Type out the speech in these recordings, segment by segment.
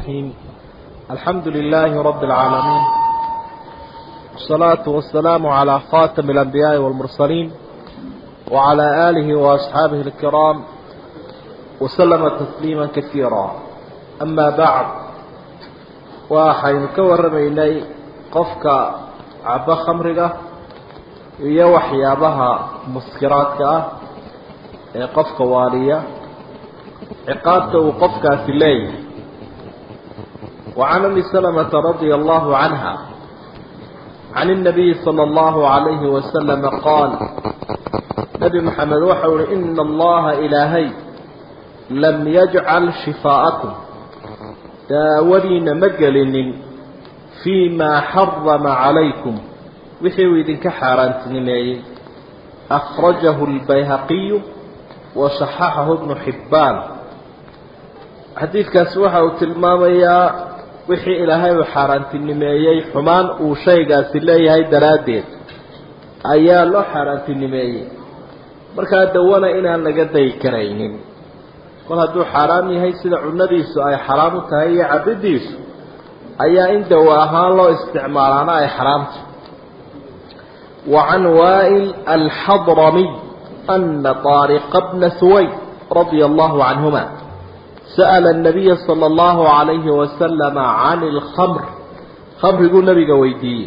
الرحيم الحمد لله رب العالمين والصلاة والسلام على خاتم الأنبياء والمرسلين وعلى آله وأصحابه الكرام وسلم تسليما كثيرا أما بعد waxaynu ka warramaynay qofka cabo khamriga iyo waxyaabaha muskiraadka ah ee qofka waaliya ciqaabta uu qofkaasi leeyahay وعن أم سلمة رضي الله عنها عن النبي صلى الله عليه وسلم قال نبي محمد وحول إن الله إلهي لم يجعل شفاءكم daawadiina ma gelinin fii maa xarama calaykum wixii uu idinka xaaraantinimeeyey akhrajahu lbayhaqiyu wa saxaxahu bnu xibbaan xadiidkaasi waxa uu tilmaamayaa wixii ilaahay uu xaaraantinimeeyey xumaan uu shaygaasi leeyahay daraaddeed ayaa loo xaaraantinimeeyey markaa dawana inaan laga dayi karaynin kol hadduu xaaraam yahay sida cunadiisu ay xaraam u tahay iyo cabidiisu ayaa in dawa ahaan loo isticmaalaana ay xaraamta wa can waa'il alxadramiy ana طaariqa bna suwayd radia allahu canhuma sa'ala الnabiya salى اllahu عalayhi wasalama can اlkhamr khamriguu nabiga weydiiyey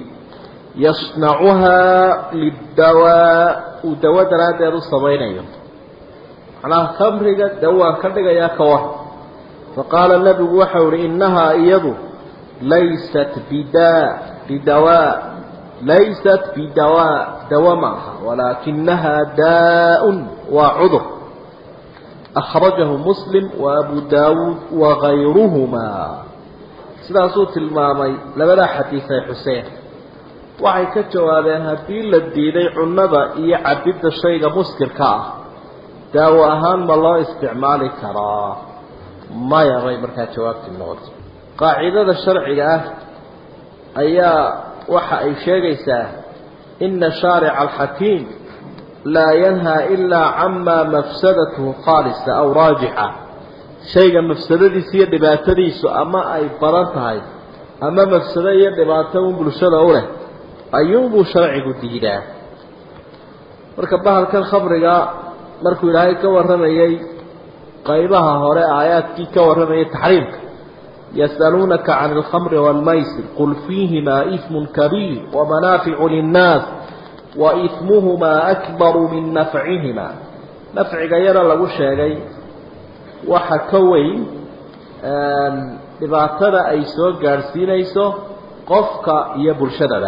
yasnacuhaa lidawaa uu dawo daraaddeed u samaynayo macnaha khamriga dawaan ka dhigayaa ka war faqaala nebigu waxau ihi innahaa iyadu laysat bidaa bidawaa laysat bidawaa dawa ma aha walaakinahaa daa-un waa cudur akhrajahu muslim wa abu daawuud wagayruhumaa sidaasuu tilmaamay labadaa xadiis ay xuseen waxay ka jawaabeen haddii la diiday cunnada iyo cabidda shayga muskirka ah daawo ahaan ma loo isticmaali karaa maya bay markaa jawaabtii noqotay qaacidada sharciga ah ayaa waxa ay sheegaysaa ina shaarica alxakiim laa yanhaa ilaa camaa mafsadatuhu khaalisa aw raajixa shayga mafsadadiisa iyo dhibaatadiisu ama ay badan tahay ama mafsado iyo dhibaato un bulshada u leh ayuunbuu sharcigu diidaa marka bahalkan khamriga markuu ilaahay ka warramayey qaybaha hore aayaadkii ka warramayay taxriimka yas'aluunaka can alkhamri waalmaysir qul fiihimaa ismun kabiir wamanaaficu linnaas wa ismuhumaa akbaru min nafcihima nafciga yara lagu sheegay waxa ka weyn dhibaatada ay soo gaadhsiinayso qofka iyo bulshadaba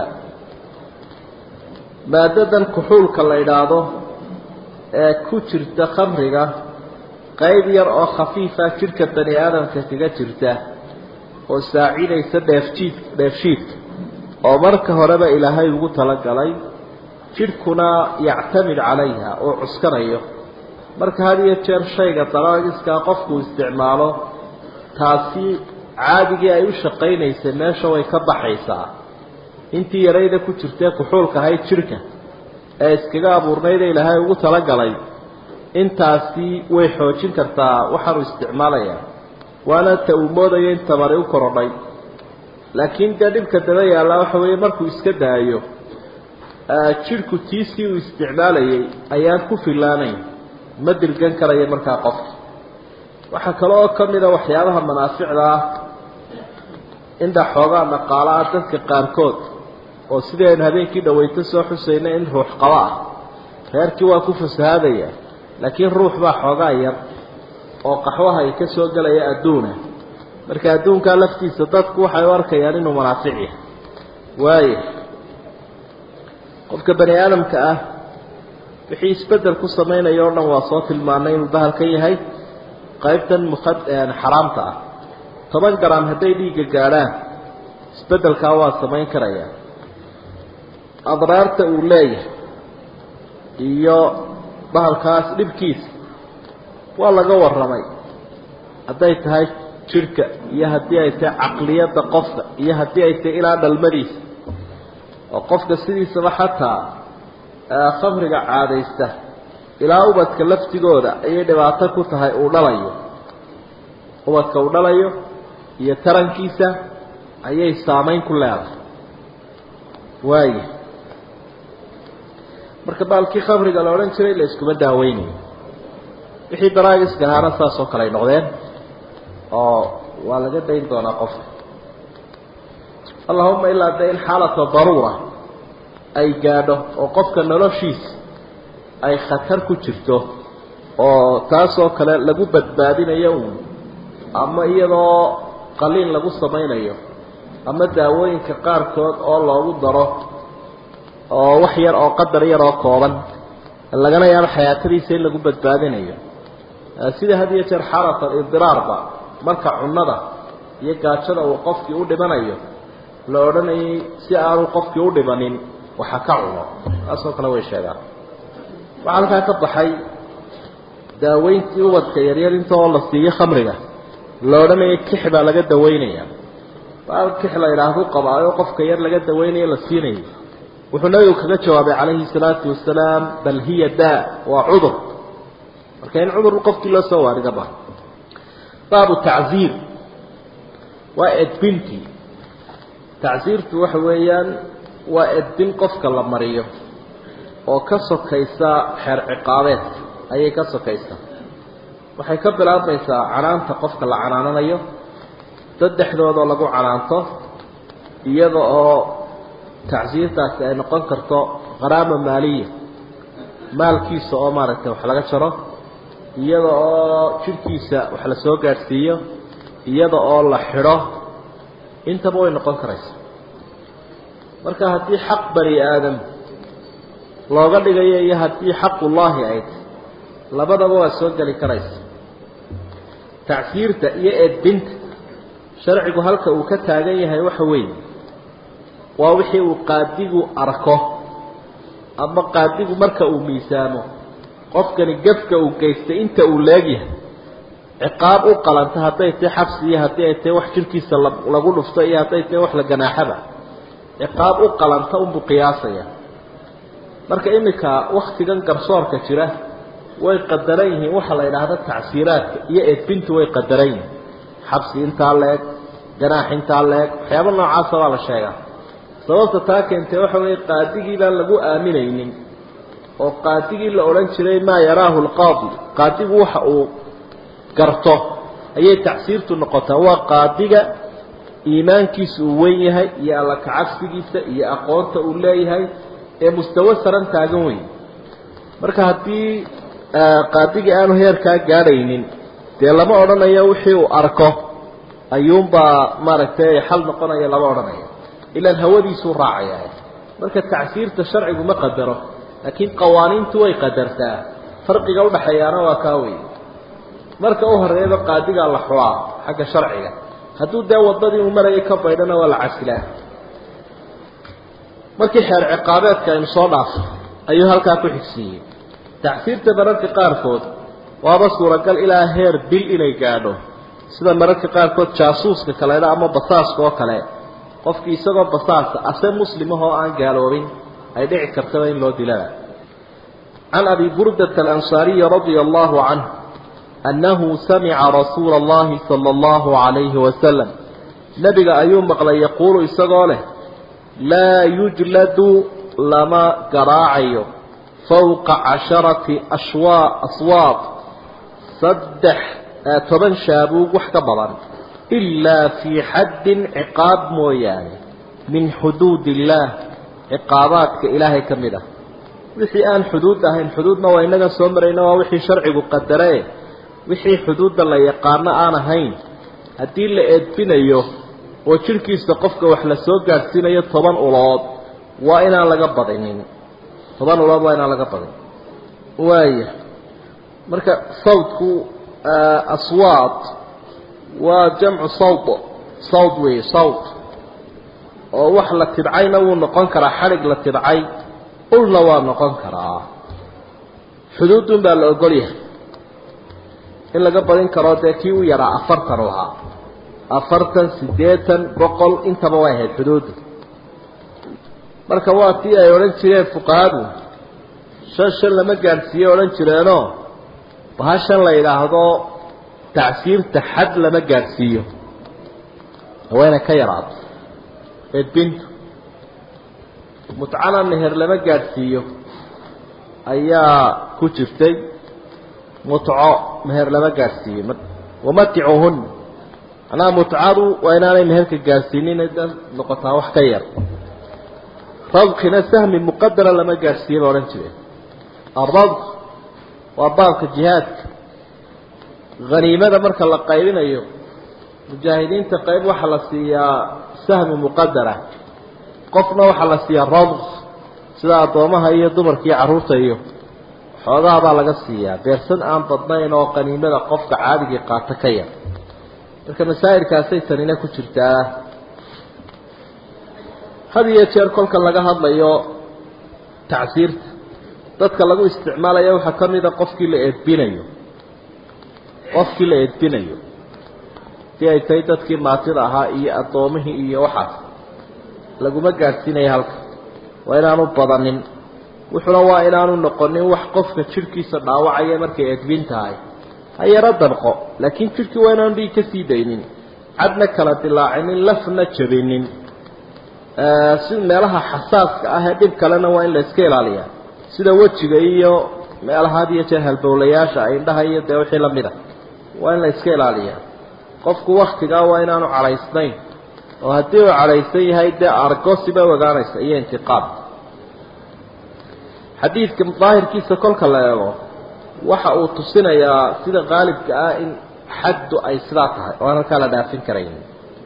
maadadan kuxuulka la idhaahdo ee ku jirta khamriga qayb yar oo khafiifa jidhka bani aadamka kaga jirta oo saacidaysa dheefjiid dheefshiidka oo marka horeba ilaahay ugu talagalay jidhkuna yactamid calayha oo cuskanayo marka had iyo jeer shayga dalaagiskaa qofku isticmaalo taasi caadigii ay u shaqaynaysay meesha way ka baxaysaa intii yarayda ku jirtee kuxuulka ahayd jidhka ee iskaga abuurnayda ilaahay ugu talagalay intaasi way xoojin kartaa waxaanu isticmaalayaa waana ta uu moodayo in tabari u korodhay laakiin dee dhibka daba yaallaa waxa weeye markuu iska daayo jidhku tiisii uu isticmaalayay ayaan ku filaanayn ma dirgan karaya markaa qofka waxaa kale oo ka mida waxyaabaha manaaficda ah indha xoogaa dhaqaala ah dadka qaarkood oo sidii aynu habeenkii dhaweyto soo xusayna in ruux qabo ah reerkii waa ku fasahaadaya laakiin ruux baa xoogaa yar oo qaxwaha ay ka soo gelaya adduuna marka adduunkaa laftiisa dadku waxay u arkayaan inuu manaafic yahay waaya qofka bani aadamka ah wixii isbeddel ku samaynaya o dhan waa soo tilmaanay inuu bahalkan yahay qaybtan mukhad xaraamta ah toban garam hadday dhiigga gaadhaan isbeddelkaa waa samayn karaya adraarta uu leeyahay iyo bahalkaas dhibkiisa waa laga warramay hadday tahay jidhka iyo haddii ay tahay caqliyadda qofka iyo haddii ay tahay ilaa dhalmadiisa oo qofka sidiisaba xataa khamriga caadaysta ilaa ubadka laftigooda ayay dhibaato ku tahay uu dhalayo ubadka uu dhalayo iyo tarankiisa ayay saameyn ku leedahay waaya marka baalkii khamriga la odhan jiray la iskuma daaweynayo wixii daraagiska ahaana saas oo kale ay noqdeen oo waa laga dayn doonaa qofka allahuma ilaa de in xaalata daruura ay gaadho oo qofka noloshiisa ay khatar ku jirto oo taasoo kale lagu badbaadinayo uun ama iyadoo qaliin lagu samaynayo ama daawooyinka qaarkood oo loogu daro oo wax yar oo qadar yar oo kooban lagana yaabo xayaatadiisa in lagu badbaadinayo sida had iyo jeer xaalat alidiraarba marka cunnada iyo gaajada uu qofkii u dhimanayo la odhanayay si aanu qofkii u dhimanin waxa ka cuno taasoo kale way sheegaan waxaa halkaa ka baxay daaweyntii ubadka yaryar inta oo la siiyo khamriga la odhanayay kix baa laga daweynaya baal kix la yidhaahdu qabaayo qofka yar laga daweynayo la siinayo wuxuu nabigu kaga jawaabay calayhi salaatu wasalaam bal hiya daa waa cudur marka in cudur qofkii loo soo waariga ba baabu tacziir waa edbintii tacsiirtu waxa weeyaan waa edbin qofka la mariyo oo ka sokaysa xeer ciqaabeedka ayay ka sokaysaa waxay ka bilaabmaysaa canaanta qofka la canaananayo saddexdoodoo lagu canaanto iyada oo tacsiirtaasi ay noqon karto qaraama maaliya maalkiisa oo maaragtay wax laga jaro iyada oo jidhkiisa wax la soo gaadhsiiyo iyada oo la xidho intaba way noqon karaysa marka haddii xaq bani aadam looga dhigayo iyo haddii xaqullaahi ay tahy labadaba waa soo geli karaysa tacsiirta iyo edbinta sharcigu halka uu ka taagan yahay waxa weeye waa wixii uu qaadigu arko ama qaadigu marka uu miisaamo qofkani gefka uu geystay inta uu leegyahay ciqaab u qalanta hadday tahay xabsi iyo haddii ay tahay wax jirkiisa lagu dhufto iyo hadday tahay wax la ganaaxaba ciqaab u qalanta unbuu qiyaasaya marka iminka waktigan garsoorka jira way qadaran yihiin waxa la yidhaahda tacsiiraadka iyo edbintu way qadaran yihiin xabsi intaa leeg ganaax intaa leeg waxyaaba noocaasa baa la sheegaa sababta taa keentay waxa weeye qaadigii baan lagu aaminaynin oo qaadigii la odhan jiray maa yaraahu lqaadi qaadigu waxa uu garto ayay tacsiirtu noqotaa waa qaadiga iimaankiisa uu wen yahay iyo alla kacabsigiisa iyo aqoonta uu leeyahay ee mustawo saran taagan weyn marka haddii qaadigii aanu heerkaa gaadhaynin dee lama odhanayo wixii uu arko ayuunbaa maaragtay xal noqonaya lama odhanayo ilaan hawadiisuu raacaya marka tacsiirta sharcigu ma qadaro laakiin qawaaniintu way qadartaa farqiga udhaxeeyaana waa kaa wey marka u horeeyaba qaadigaa la xulaa xagga sharciga hadduu dee wadadii uu marayay ka baydhana waa la casilaa markii xeer ciqaabeedka aynu soo dhaafo ayuu halkaa ku xigsiiyey tacsiirta mararka qaarkood waaba suuragal ilaa heer bil inay gaadho sida mararka qaarkood jaasuuska kaleedha ama basaaska oo kale qofkii isagoo basaasa ase muslimahoo aan gaaloobin ay dhici kartaba in loo dilana can abi burdata alansaariyi radia allahu canh annahu samica rasuula allahi sala allahu calayhi wasalam nebiga ayuu maqlay yaquulu isagoo leh laa yujladu lama garaacayo fowqa casharati ashwaa aswaaq saddex toban shaabuug wax ka badan ilaa fii xaddin ciqaab mooyaane min xuduud illaah ciqaabaadka ilaahay ka mid ah wixii aan xuduud ahayn xuduudna waa inaga soo marayna waa wixii sharcigu qadaree wixii xuduudda la yaqaano aan ahayn haddii la eedbinayo oo jidhkiisa qofka wax la soo gaadhsiinayo toban ulood waa inaan laga badinin toban ulood waa inaan laga badin waaya marka sawdku aswaad waa jamcu sawd sawd weeye sawd oo wax la tidcayna wuu noqon karaa xadhig la tidcay ulna waa noqon karaa xuduudun baa la ogol yahay in laga badin karo dee kii u yaraa afartan lahaa afartan siddeetan boqol intaba way ahayd xuduudda marka waa tii ay odhan jireen fuqahadu shan shan lama gaadhsiiye odhan jireenoo bahashan la yidhaahdo tacsiirta xad lama gaadhsiiyo waa inay ka yaraato edbintu mutcana meher lama gaadhsiiyo ayaa ku jirtay mutco meher lama gaadhsiiyo wamaticuhun macnaha mutcadu waa inaanay meherka gaadhsiinin da noqotaa wax ka yar radkina sahmi muqadara lama gaadhsiiye ba odhan jireen aradk waa baabka jihaadka haniimada marka la qaybinayo mujaahidiinta qayb waxaa la siiyaa sahmi muqadara qofna waxaa la siiyaa radk sida addoomaha iyo dumarka iyo carruurta iyo xoogaha baa laga siiyaa beersan aan badnayn oo qaniimada qofka caadigii qaato ka yar marka masaa'ilkaasay tanina ku jirtaa had iyo jeer kolka laga hadlayo tacsiirta dadka lagu isticmaalayo waxaa ka mid a qofkii la eedbinayo qofkii la eedbinayo si ay tahay dadkii maatida ahaa iyo addoomihii iyo waxaas laguma gaadhsiinaya halka waa inaanu badanin wuxuna waa inaanu noqonin wax qofka jidhkiisa dhaawacaya markay edbin tahay ha yaro danqo laakiin jidhkii waa inaanu dhiig ka sii daynin cadna kala dilaacinin lafna jabinin si meelaha xasaaska ah ee dhib kalena waa in la iska ilaaliyaa sida wejiga iyo meelaha had iyo jeer halbowlayaasha indhaha iyo dee wixii lamid a waa in la iska ilaaliyaa qofku waktigaa waa inaanu cadhaysnayn oo haddii uu cadhaysan yahay dee argosi bay ogaanaysa iyo intiqaab xadiidka daahirkiisa kolka la eego waxa uu tusinayaa sida qaalibka ah in xaddu ay sidaa tahay oo aan halkaa la dhaafin karayn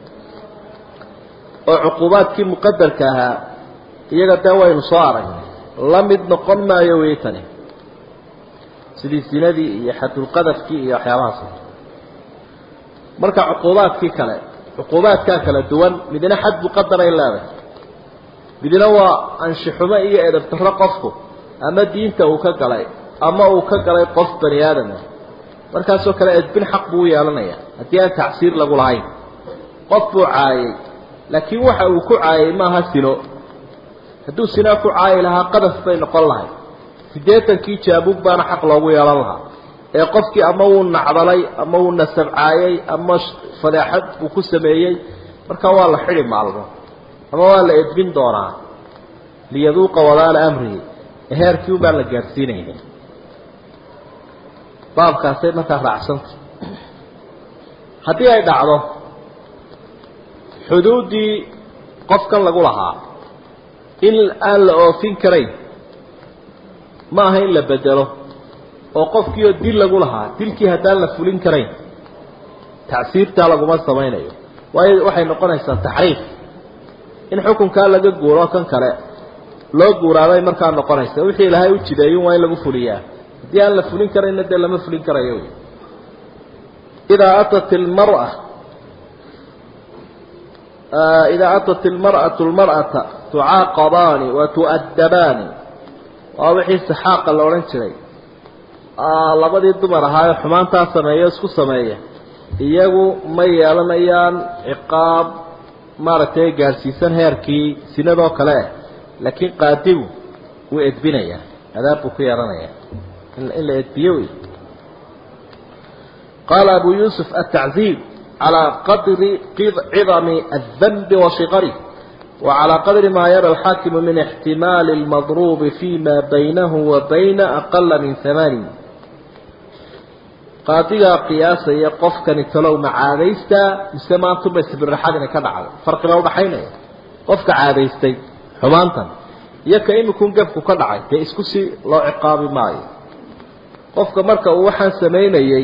oo cuquubaadkii muqadarka ahaa iyaga dee waynu soo aragnay la mid noqon maayo wey tani sidii sinadii iyo xadulqadafkii iyo waxyaabahaas marka cuquubaadkii kale cuquubaadkaa kala duwan midna xad muqadaray leedahay midna waa anshixumo iyo edabtaro qofku ama diinta uu ka galay ama uu ka galay qof bani aadama markaasoo kale edbin xaq buu u yeelanaya haddii aan tacsiir lagu lahayn qof buu caayay laakiin waxa uu ku caayay maaha sino hadduu sinaa ku caayi lahaa qadaf bay noqon lahay siddeetankii jaabuug baana xaq loogu yeelan lahaa ee qofkii ama wuu nacdalay ama wuu nasabcaayey ama fadeexad buu ku sameeyey markaa waa la xidhi maalmo ama waa la edbin doonaa liyaduuqa wadaala amrihi heerkii un baan la gaadhsiinayna baabkaasay markaa raacsantay haddii ay dhacdo xuduuddii qofkan lagu lahaa in aan la oofin karayn ma aha in la bedelo oo qofkiioo dil lagu lahaa dilkii haddaan la fulin karayn tacsiirtaa laguma samaynayo waayo waxay noqonaysaa taxriif in xukunkaa laga guuro kan kale loo guuraabay markaa noqonaysa wixii ilaahay u jideeyun waa in lagu fuliyaa haddii aan la fulin karayna dee lama fulin karayo idaa atat ilmara idaa atat ilmar'atu lmar'ata tucaaqabaani wa tu'addabaani waa wixii saxaaqa la odhan jiray labadii dumar ahaa ee xumaantaa sameeya isku sameeya iyagu ma yeelanayaan ciqaab maaragtay gaadhsiisan heerkii sinadoo kale ah laakiin qaadigu wuu edbinayaa adaab buu ku yeelanayaa in la edbiyo wey qaala abu yuusuf altacziib calaa qadri cidami aلdanbi wa shiqarih وعلى قدر ما يرى الحاكم من احتمال المضروب فيما بينه وبين أقل من ثمان قاطية قياسة يقف كان تلو مع عاديستا مسما تبس بالرحاد كان على فرق لو بحينا قفك عاديستي حمانتا يكا إن يكون قفك كان عاي كإسكسي لو عقابي معي قفك مركا وحان سمينيي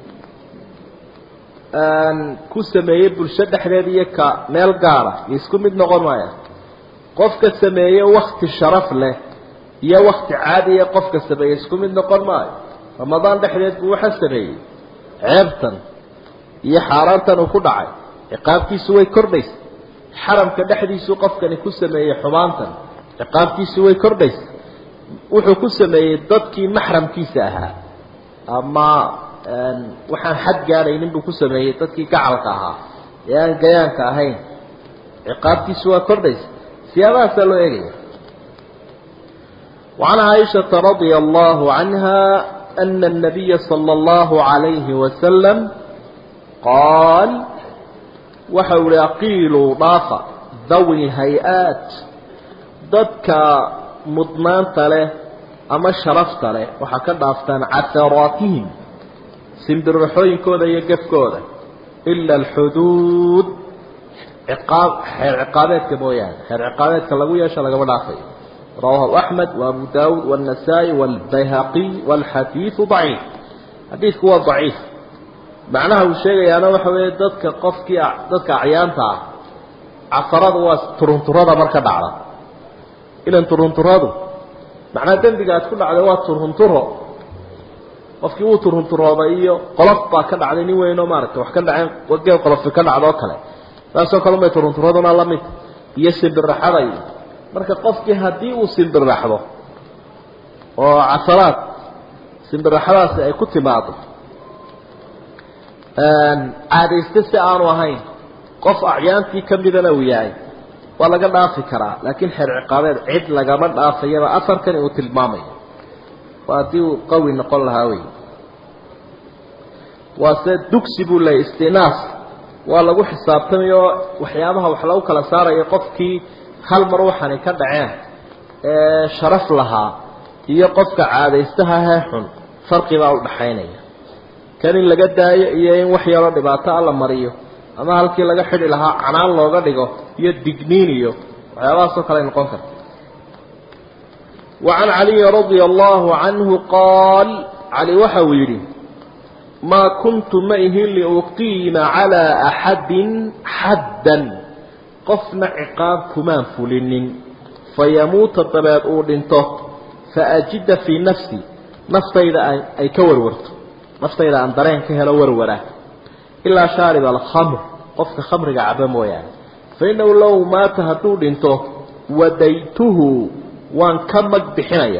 aan ku sameeyey bulsho dhexdeediiyo ka meel gaara iyo isku mid noqon maaya qofka sameeye wakti sharaf leh iyo wakti caadiya qofka sameeye isku mid noqon maayo ramadaan dhexdeed buu waxa sameeyey ceebtan iyo xaaraantan uu ku dhacay ciqaabtiisu way kordhaysa xaramka dhexdiisuu qofkani ku sameeyey xumaantan ciqaabtiisu way kordhaysa wuxuu ku sameeyey dadkii maxramkiisa ahaa ama waxaan xad gaadhaynin buu ku sameeyey dadkii gacalka ahaa ee aan gayaanka ahayn ciqaabtiisu waa kordhaysa siyaabahaasaa loo eegaya وعن عائشة رضي الله عنها أن النبي صلى الله عليه وسلم قال waxa uu ihi aqiiluu dhaafa dawi hay-aat dadka mudnaanta leh ama sharafta leh waxaa ka dhaaftaan casaraatihim simbirraxooyinkooda iyo gefkooda ila alxuduud ciqaab xeer ciqaabeedka mooyaane xeer ciqaabeedka lagu yeesho lagama dhaafayo rawaahu axmed wa abu daawuud waannasaa'i waalbayhaqiy waalxadiidu daciif xadiidku waa daciif macnaha uu sheegayaana waxa weeye dadka qofkii dadka acyaanta ah casarada waa turunturada marka dhacda ilan turunturadu macnaha dembiga aad ku dhacday waa turunturo qofkii wuu turunturoobay iyo qolof baa ka dhacday nin weynoo maaragtay wax ka dhaceen geel qolofi ka dhacdo oo kale saasoo kale umay turunturaduna la mid iyo simbiraxada iyo marka qofkii haddii uu simbiraxdo oo casaraad simbiraxadaasi ay ku timaado caadayste si aanu ahayn qof acyaantii ka midana uu yahay waa laga dhaafi karaa laakiin xeer ciqaabeed cid lagama dhaafayaba afarkan uu tilmaamayo waa haddii uu qawi noqon lahaa wey waa se dugsi buu leeyay istinaas waa lagu xisaabtamayo waxyaabaha wax lagu kala saarayo qofkii hal mar waxani ka dhaceen ee sharaf lahaa iyo qofka caadaystaha hee xun farqibaa u dhaxaynaya kan in laga daayo iyo in wax yaroo dhibaato alla mariyo ama halkii laga xidhi lahaa canaan looga dhigo iyo digniin iyo waxyaabahaasoo kale ay noqon karta وعن علي رضي الله عنه قال علي وحو يري ما كنت مئه لأقيم على أحد حدا قفنا عقاب كمان فلن فيموت الطباب أولنته فأجد في نفسي نفط إذا أي كور ورت نفط إذا أندرين كهلا ورورة إلا شارب الخمر قفك خمر عبا مويان فإنه لو مات هدود انته وديته waan ka mag bixinaya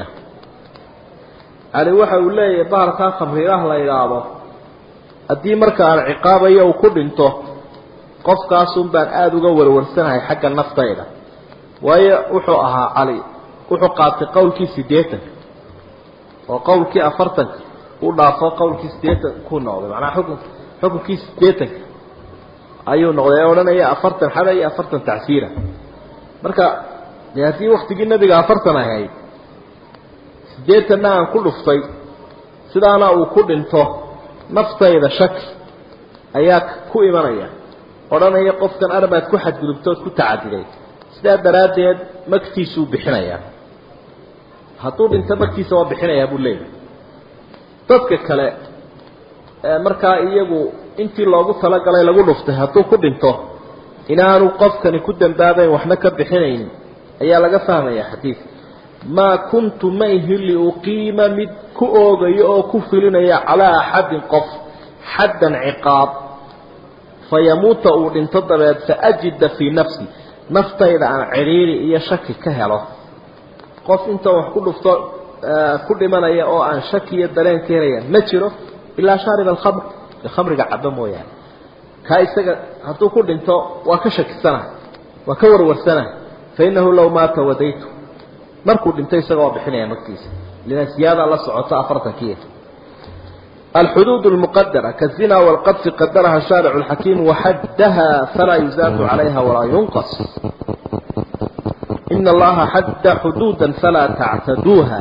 ali waxa uu leeyahay bahalkaa khamriiraha la yidhaahdo haddii marka aan ciqaabayo uu ku dhinto qofkaasun baan aada uga warwarsanahay xagga naftayda waayo wuxuu ahaa cali wuxuu qaatay qowlkii siddeetanka oo qowlkii afartanka u dhaafo qowlkii siddeetan ku noqday macnaha xukun xukunkii siddeetanka ayuu noqday ee odhanaya afartan xada iyo afartan tacsiira marka de haddii waktigii nabiga afartan ahayd siddeetanna aan ku dhuftay sidaana uu ku dhinto naftayda shaki ayaa ku imanaya odhanaya qofkan arbaad ku xadgudubtood ku tacadiday sidaa daraaddeed magtiisuu bixinayaa hadduu dhinto magtiisa waa bixinayaa buu leeyahay dadka kale ee markaa iyagu intii loogu talagalay lagu dhuftay hadduu ku dhinto inaanu qofkani ku dambaabayn waxna ka bixinayn ayaa laga fahmaya xadiidka maa kuntu ma ihi liuqiima mid ku oogayo oo ku filinaya calaa axadin qof xaddan ciqaab fayamuuta uu dhinto dabeed faajida fii nafsi naftayda aan cidhiiri iyo shaki ka helo qof inta wax ku dhufto ku dhimanaya oo aan shaki iyo dareen ka helaya ma jiro ilaa shaarib alkhamr khamriga caba mooyaane kaa isaga hadduu ku dhinto waa ka shakisanahay waa ka warwarsanahay fainahu low maata wadaytu markuu dhintay isaga waa bixinaya magtiisa lina siyaada la socoto afartankiia الحدود المقدرة كالزنا والقذف قدرها الشارع الحكيم وحدها فلا يزاد عليها ولا ينقص إن الله حد حدودا فلا تعتدوها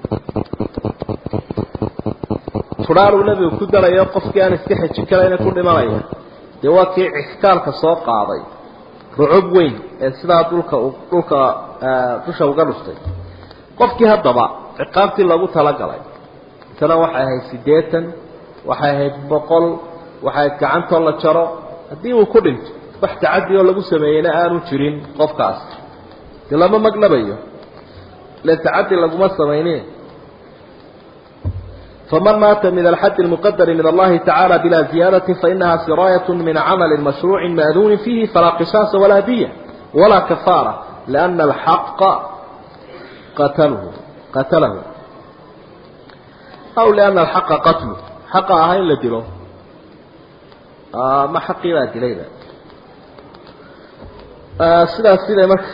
فرار النبي كدر يوقف كان استحج كلا كل مرية يواكي عسكالك سوق عضي rucub weyn ee sidaa dhulka dhulka dusha uga dhuftay qofkii haddaba ciqaabtii lagu talagalay intana waxay ahayd siddeetan waxay ahayd boqol waxay ahayd gacantoo la jaro haddii uu ku dhinto wax tacadi oo lagu sameeyeyna aanu jirin qofkaas dee lama magnabayo le tacadi laguma samaynin فمن مات من الحد المقدر من الله تعالى بلا زيادة فإنها سراية من عمل مشروع مأذون فيه فلا قصاص ولا دية ولا كفارة لأن الحق قتله قتله أو لأن الحق قتله حق أهين لدلو آه ما حقي لا دليل آه سيدا سيدا مك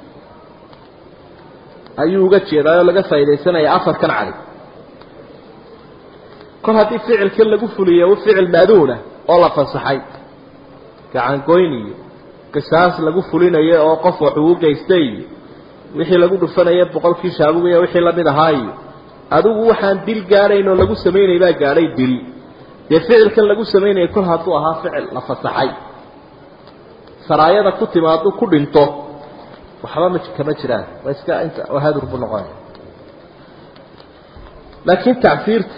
أيوه قد شيء لقى فايدة سنة يأفر كان عليه kol haddii ficilkan lagu fuliyo ficil maaduuna oo la fasaxay gacangoyn iyo qisaas lagu fulinayo oo qof wax ugu geystay iyo wixii lagu dhufanaya boqolkii shaabugiya wixii lamid ahaa iyo adigu waxaan dil gaadhayn oo lagu samaynay baa gaadhay dil dee ficilkan lagu samaynaya kol hadduu ahaa ficil la fasaxay saraayada ku timaadu ku dhinto waxba ma kama jiraan waa iska inta hadur buu noqonaya laakiin tacfiirta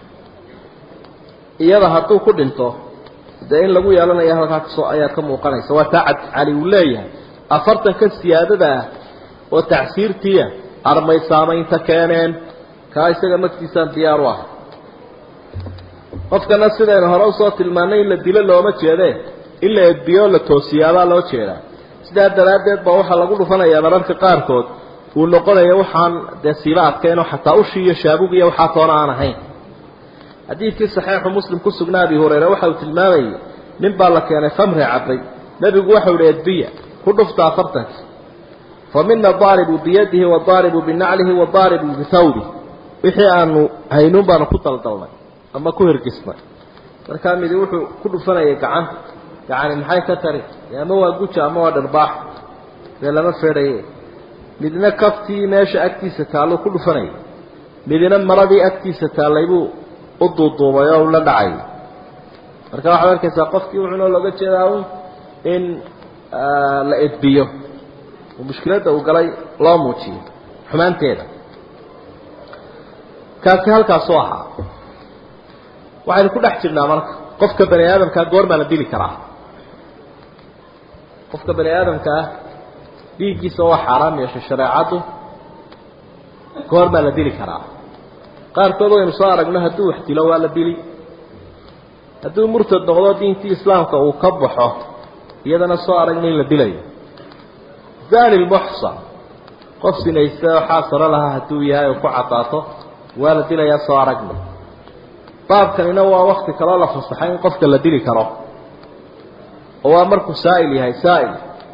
iyada hadduu ku dhinto dee in lagu yeelanayo halkaa kasoo ayaa ka muuqanaysa waa taa cali uu leeyahay afartanka siyaadada ah oo tacsiirtiia armay saamaynta keeneen kaa isaga magtiisaan diyaar u ah qofkana sidaynu hore usoo tilmaanay in la dilo looma jeedee in la edbiyo la toosiyaabaa loo jeedaa sidaa daraaddeed baa waxaa lagu dhufanayaa mararka qaarkood uu noqonaya waxaan dee siiba adkeenoo xataa ushii iyo shaabugiiyo waxaa toona aan ahayn xadiidkii saxiixu muslim ku sugnaa abi hurayre waxa uu tilmaamayay nin baa la keenay khamri cabay nebigu waxau ihi edbiya ku dhufta afartanki fa mina daaribu biyadihi wadaaribu binaclihi wadaaribu bithawbi wixii aanu haynuun baanu ku daldalnay ama ku hirgisnay markaa midi wuxuu ku dhufanayay gacanta gacani maxay ka tari ama waa guja ama waa dharbaax dee lama feedhaye midna kaftii meesha agtiisa taalluu ku dhufanayay midna maradii agtiisa taallay buu u duuduubay oo la dhacay marka waxaad arkaysaa qofkii wuxuuna looga jeedaa un in la edbiyo oo mushkiladda uu galay loo muujiyo xumaanteeda kaasi halkaasuu ahaa waxaynu ku dhex jirnaa marka qofka bani aadamkaa goormaa la dili karaa qofka bani aadamka ah dhiiggiisa waa xaaraam yeeshay shareecaddu goormaa la dili karaa qaarkood waynu soo aragno hadduu wax dilo waa la dili hadduu murtad noqdo diintii islaamka uu ka baxo iyadana soo aragna in la dilayo zani lmuxsan qof sinaysta waxaa saro lahaa hadduu yahay oo ku cadaato waa la dilayaa soo aragna baabkanina waa wakti kaloo la fasaxay in qofka la dili karo oo waa markuu saa'il yahay saa'il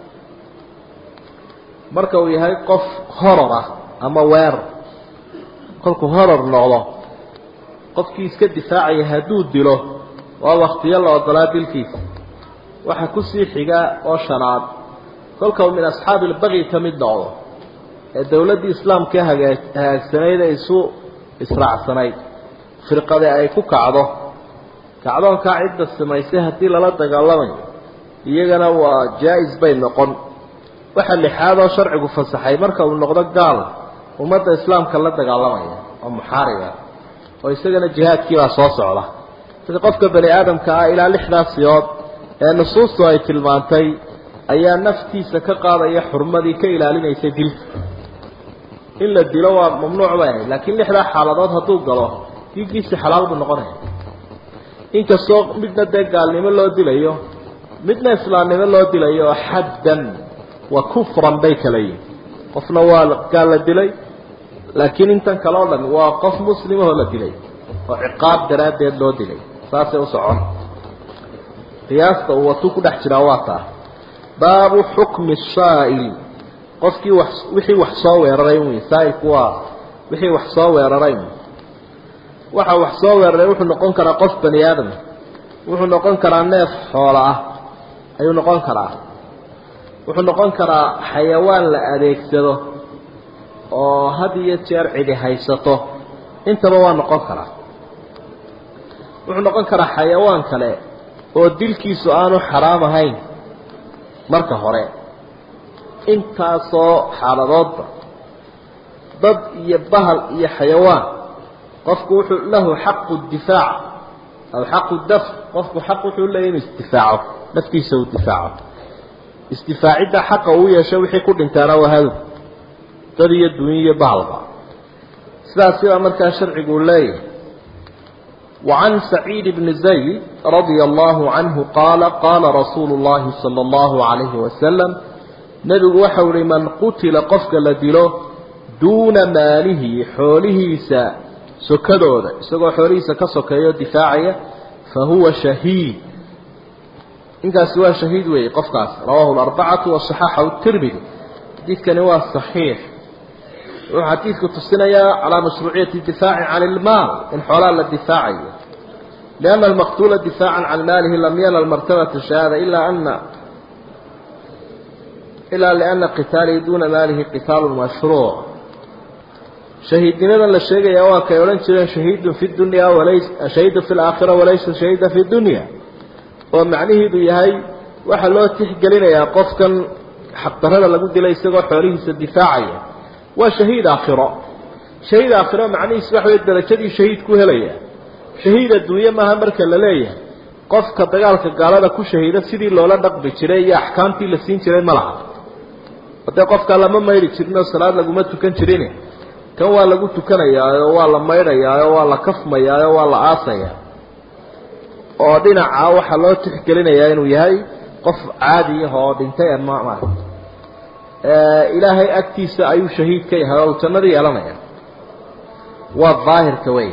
marka uu yahay qof horor ah ama weerar kolkuu horor noqdo qofkii iska difaacaya hadduu dilo waa waktiyo la odolaa dilkiisa waxa kusii xiga oo shanaad kolka uu min asxaabi ilbaqi ka mid noqdo ee dowladdii islaamka hagaa hagaagsanayd ee isu israacsanayd firqade ay ku kacdo kacdoonkaa cidda samaysay haddii lala dagaalamayo iyagana waa jaa-is bay noqon waxa lixaad oo sharcigu fasaxay marka uu noqdo gaal ummadda islaamka la dagaalamaya oo muxaariba oo isagana jihaadkiibaa soo socda sida qofka bani aadamka ah ilaa lixdaas siyood ee nusuustu ay tilmaantay ayaa naftiisa ka qaadaya xurmadii ka ilaalinaysay dilka in la dilo waa mamnuuc bay ahayd laakiin lixdaa xaaladood hadduu galo diiggiisi xalaal buu noqonaya inkastoo midna dee gaalnimo loo dilayo midna islaamnimo loo dilayo oo xaddan wa kufran bay kala yihin qofna waa gaal la dilay laakiin intan kale o dhan waa qof muslimahoo la dilay oo ciqaab daraaddeed loo dilay saasay u socon qiyaasta uu watuu ku dhex jiraa waa taa baabu xukmi saa'il qofkii wax wixii wax soo weeraray wy saa'ilku waa wixii wax soo weeraray waxa wax soo weeraray wuxuu noqon karaa qof bani aadam wuxuu noqon karaa neef xoola ah ayuu noqon karaa wuxuu noqon karaa xayawaan la adeegsado oo had iyo jeer cidi haysato intaba waa noqon karaa wuxuu noqon karaa xayawaan kale oo dilkiisu aanu xaraam ahayn marka hore intaasoo xaaladoodba dad iyo bahal iyo xayawaan qofku wuxuu lahu xaqu difaac aw xaqu dafc qofku xaq wuxuu leeyahy inuu isdifaaco naftiisa uu difaaco isdifaacidda xaqa uu yeesho wixii ku dhintaana waa hadow dad iyo dunya iyo bahalba sidaas sidaa markaa sharcigu leeyahay وعن سعيد بن زيد رضي الله عنه قال قال رسول الله صلى الله عليه وسلم نبي وحول من قتل قفك لدلو دون ماله حوله سا سكدود سكو حوله سا كسكيو دفاعية فهو شهيد إنك سوى شهيد وي قفكاس رواه الأربعة والصحاحة والترمذي حديث كان هو صحيح وحديث تصنيا على مشروعية الدفاع عن المال إن حولان الدفاعية lianna almaqtuula difaacan can maalihi lam yanal martabata shahaada ilaa ana ilaa liana qitaalihi duuna maalihi qitaalun mashruuc shahiidnimadan la sheegaya waa kay odhan jireen shahiidun fi dunya walays shahiidun fi laakhira walaysa shahiida fi dunya oo macnihiidu yahay waxaa loo tixgelinayaa qofkan xaqdarada lagu dilay isagoo xoolihiisa difaacaya waa shahiid aakhiro shahiid aakhiro macnihiisu waxa wey darajadii shahiid ku helaya shahiid adduunye maaha marka la leeyahay qofka dagaalka gaalada ku shahiida sidii loola dhaqmi jiray iyo axkaamtii la siin jiray ma laha hadee qofkaa lama maydhi jirin oo salaad laguma tukan jirin kan waa lagu tukanayaa oo waa la maydhayaa oo waa la kafmayaa oo waa la aasayaa oo dhinaca waxaa loo tixgelinayaa inuu yahay qof caadi ah oo dhintay ma ilaahay agtiisa ayuu shahiid ka yahay oo jannada yeelanaya waa daahirka wey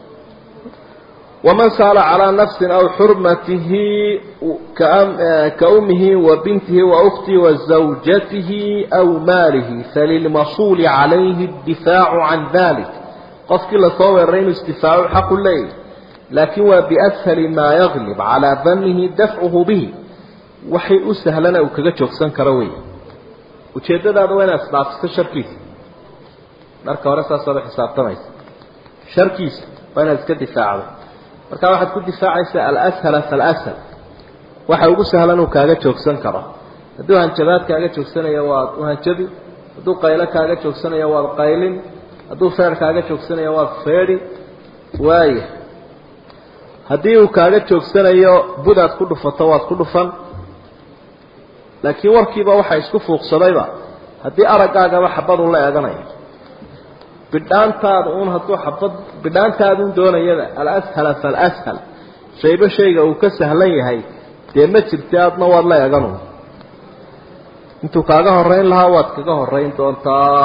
waman saala calaa nafsin aw xurmatihi ka umihi wa bintihi wa ukhtihi wa zawjatihi aw maalihi falilmasuuli calayhi اdifaacu can dalik qofkii lasoo weeraray inuu isdifaaco xaqu leeyahy laakin waa biashali maa yaglib calaa danihi dafcuhu bihi waxay u sahlana uu kaga joogsan karo wey ujeeddadaada waa inaad isdhaafiso sharkiisa marka hore saasaad u xisaabtamaysa sharkiisa waa inaad iska difaacdo markaa waxaad ku difaacaysaa alshala falashal waxa ugu sahlan uu kaaga joogsan karo hadduu hanjabaad kaaga joogsanayo waad uhanjabi hadduu qaylo kaaga joogsanayo waad qaylin hadduu feer kaaga joogsanayo waad feedhi waaya haddii uu kaaga joogsanayo budaad ku dhufato waad ku dhufan laakiin warkiiba waxa isku fuuqsadayba haddii araggaagaba xabadun la eeganayo bidhaantaada uun hadduu xabad bidhaantaadun doonayada alashhala falashal shayba shayga uu ka sahlan yahay dee ma jirta adna waad la eeganu intuu kaaga horeyn lahaa waad kaga horeyn doontaa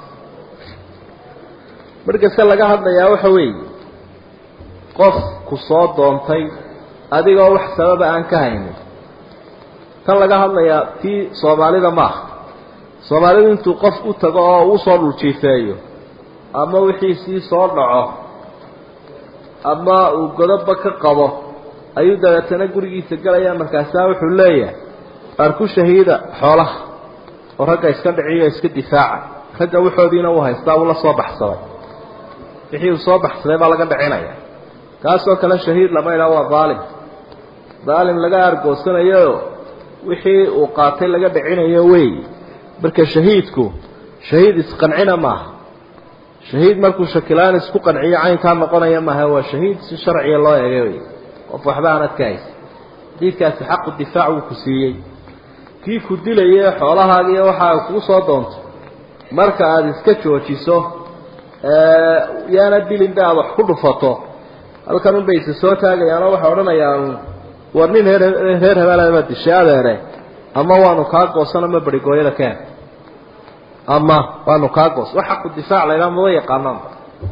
markase laga hadlayaa waxa weeye qof ku soo doontay adigoo wax sababa aan ka haynin tan laga hadlayaa tii soomaalida maaha soomaalidu intuu qof u tago oo uu soo dhuljiifeeyo ama wixiisii soo dhaco ama uu godoba ka qabo ayuu dabeetana gurigiisa gelaya markaasaa wuxuu leeyahay qaar ku shahiida xoolaha oo ragga iska dhiciyo iska difaaca ragga waxoodiina uu haystaa uu la soo baxsaday wixii uu soo baxsaday baa laga dhicinaya kaasoo kale shahiid lama idhaha waa daalim daalim laga argoosanayo wixii uu qaatay laga dhicinayo wey marka shahiidku shahiid isqancina maaha shahiid markuu shakilaan isku qanciyo caynkaa noqonaya maaha waa shahiid si sharciga loo eegay wey qof waxba aanad ka haysa xadiidkaasi xaqu difaac wuu ku siiyey kii ku dilaye xoolahaagiiyo waxaa kuu soo doonto marka aada iska joojiso yaana dilinba aada wax ku dhufato halkan unbay isa soo taagayaanoo waxay odhanayaan war nin reer reer hebelaba dishay adeere ama waanu kaa goosan ama berigooyada keen ama waanu kaa goos wax xaqu difaac laydhaa maba yaqaanaanba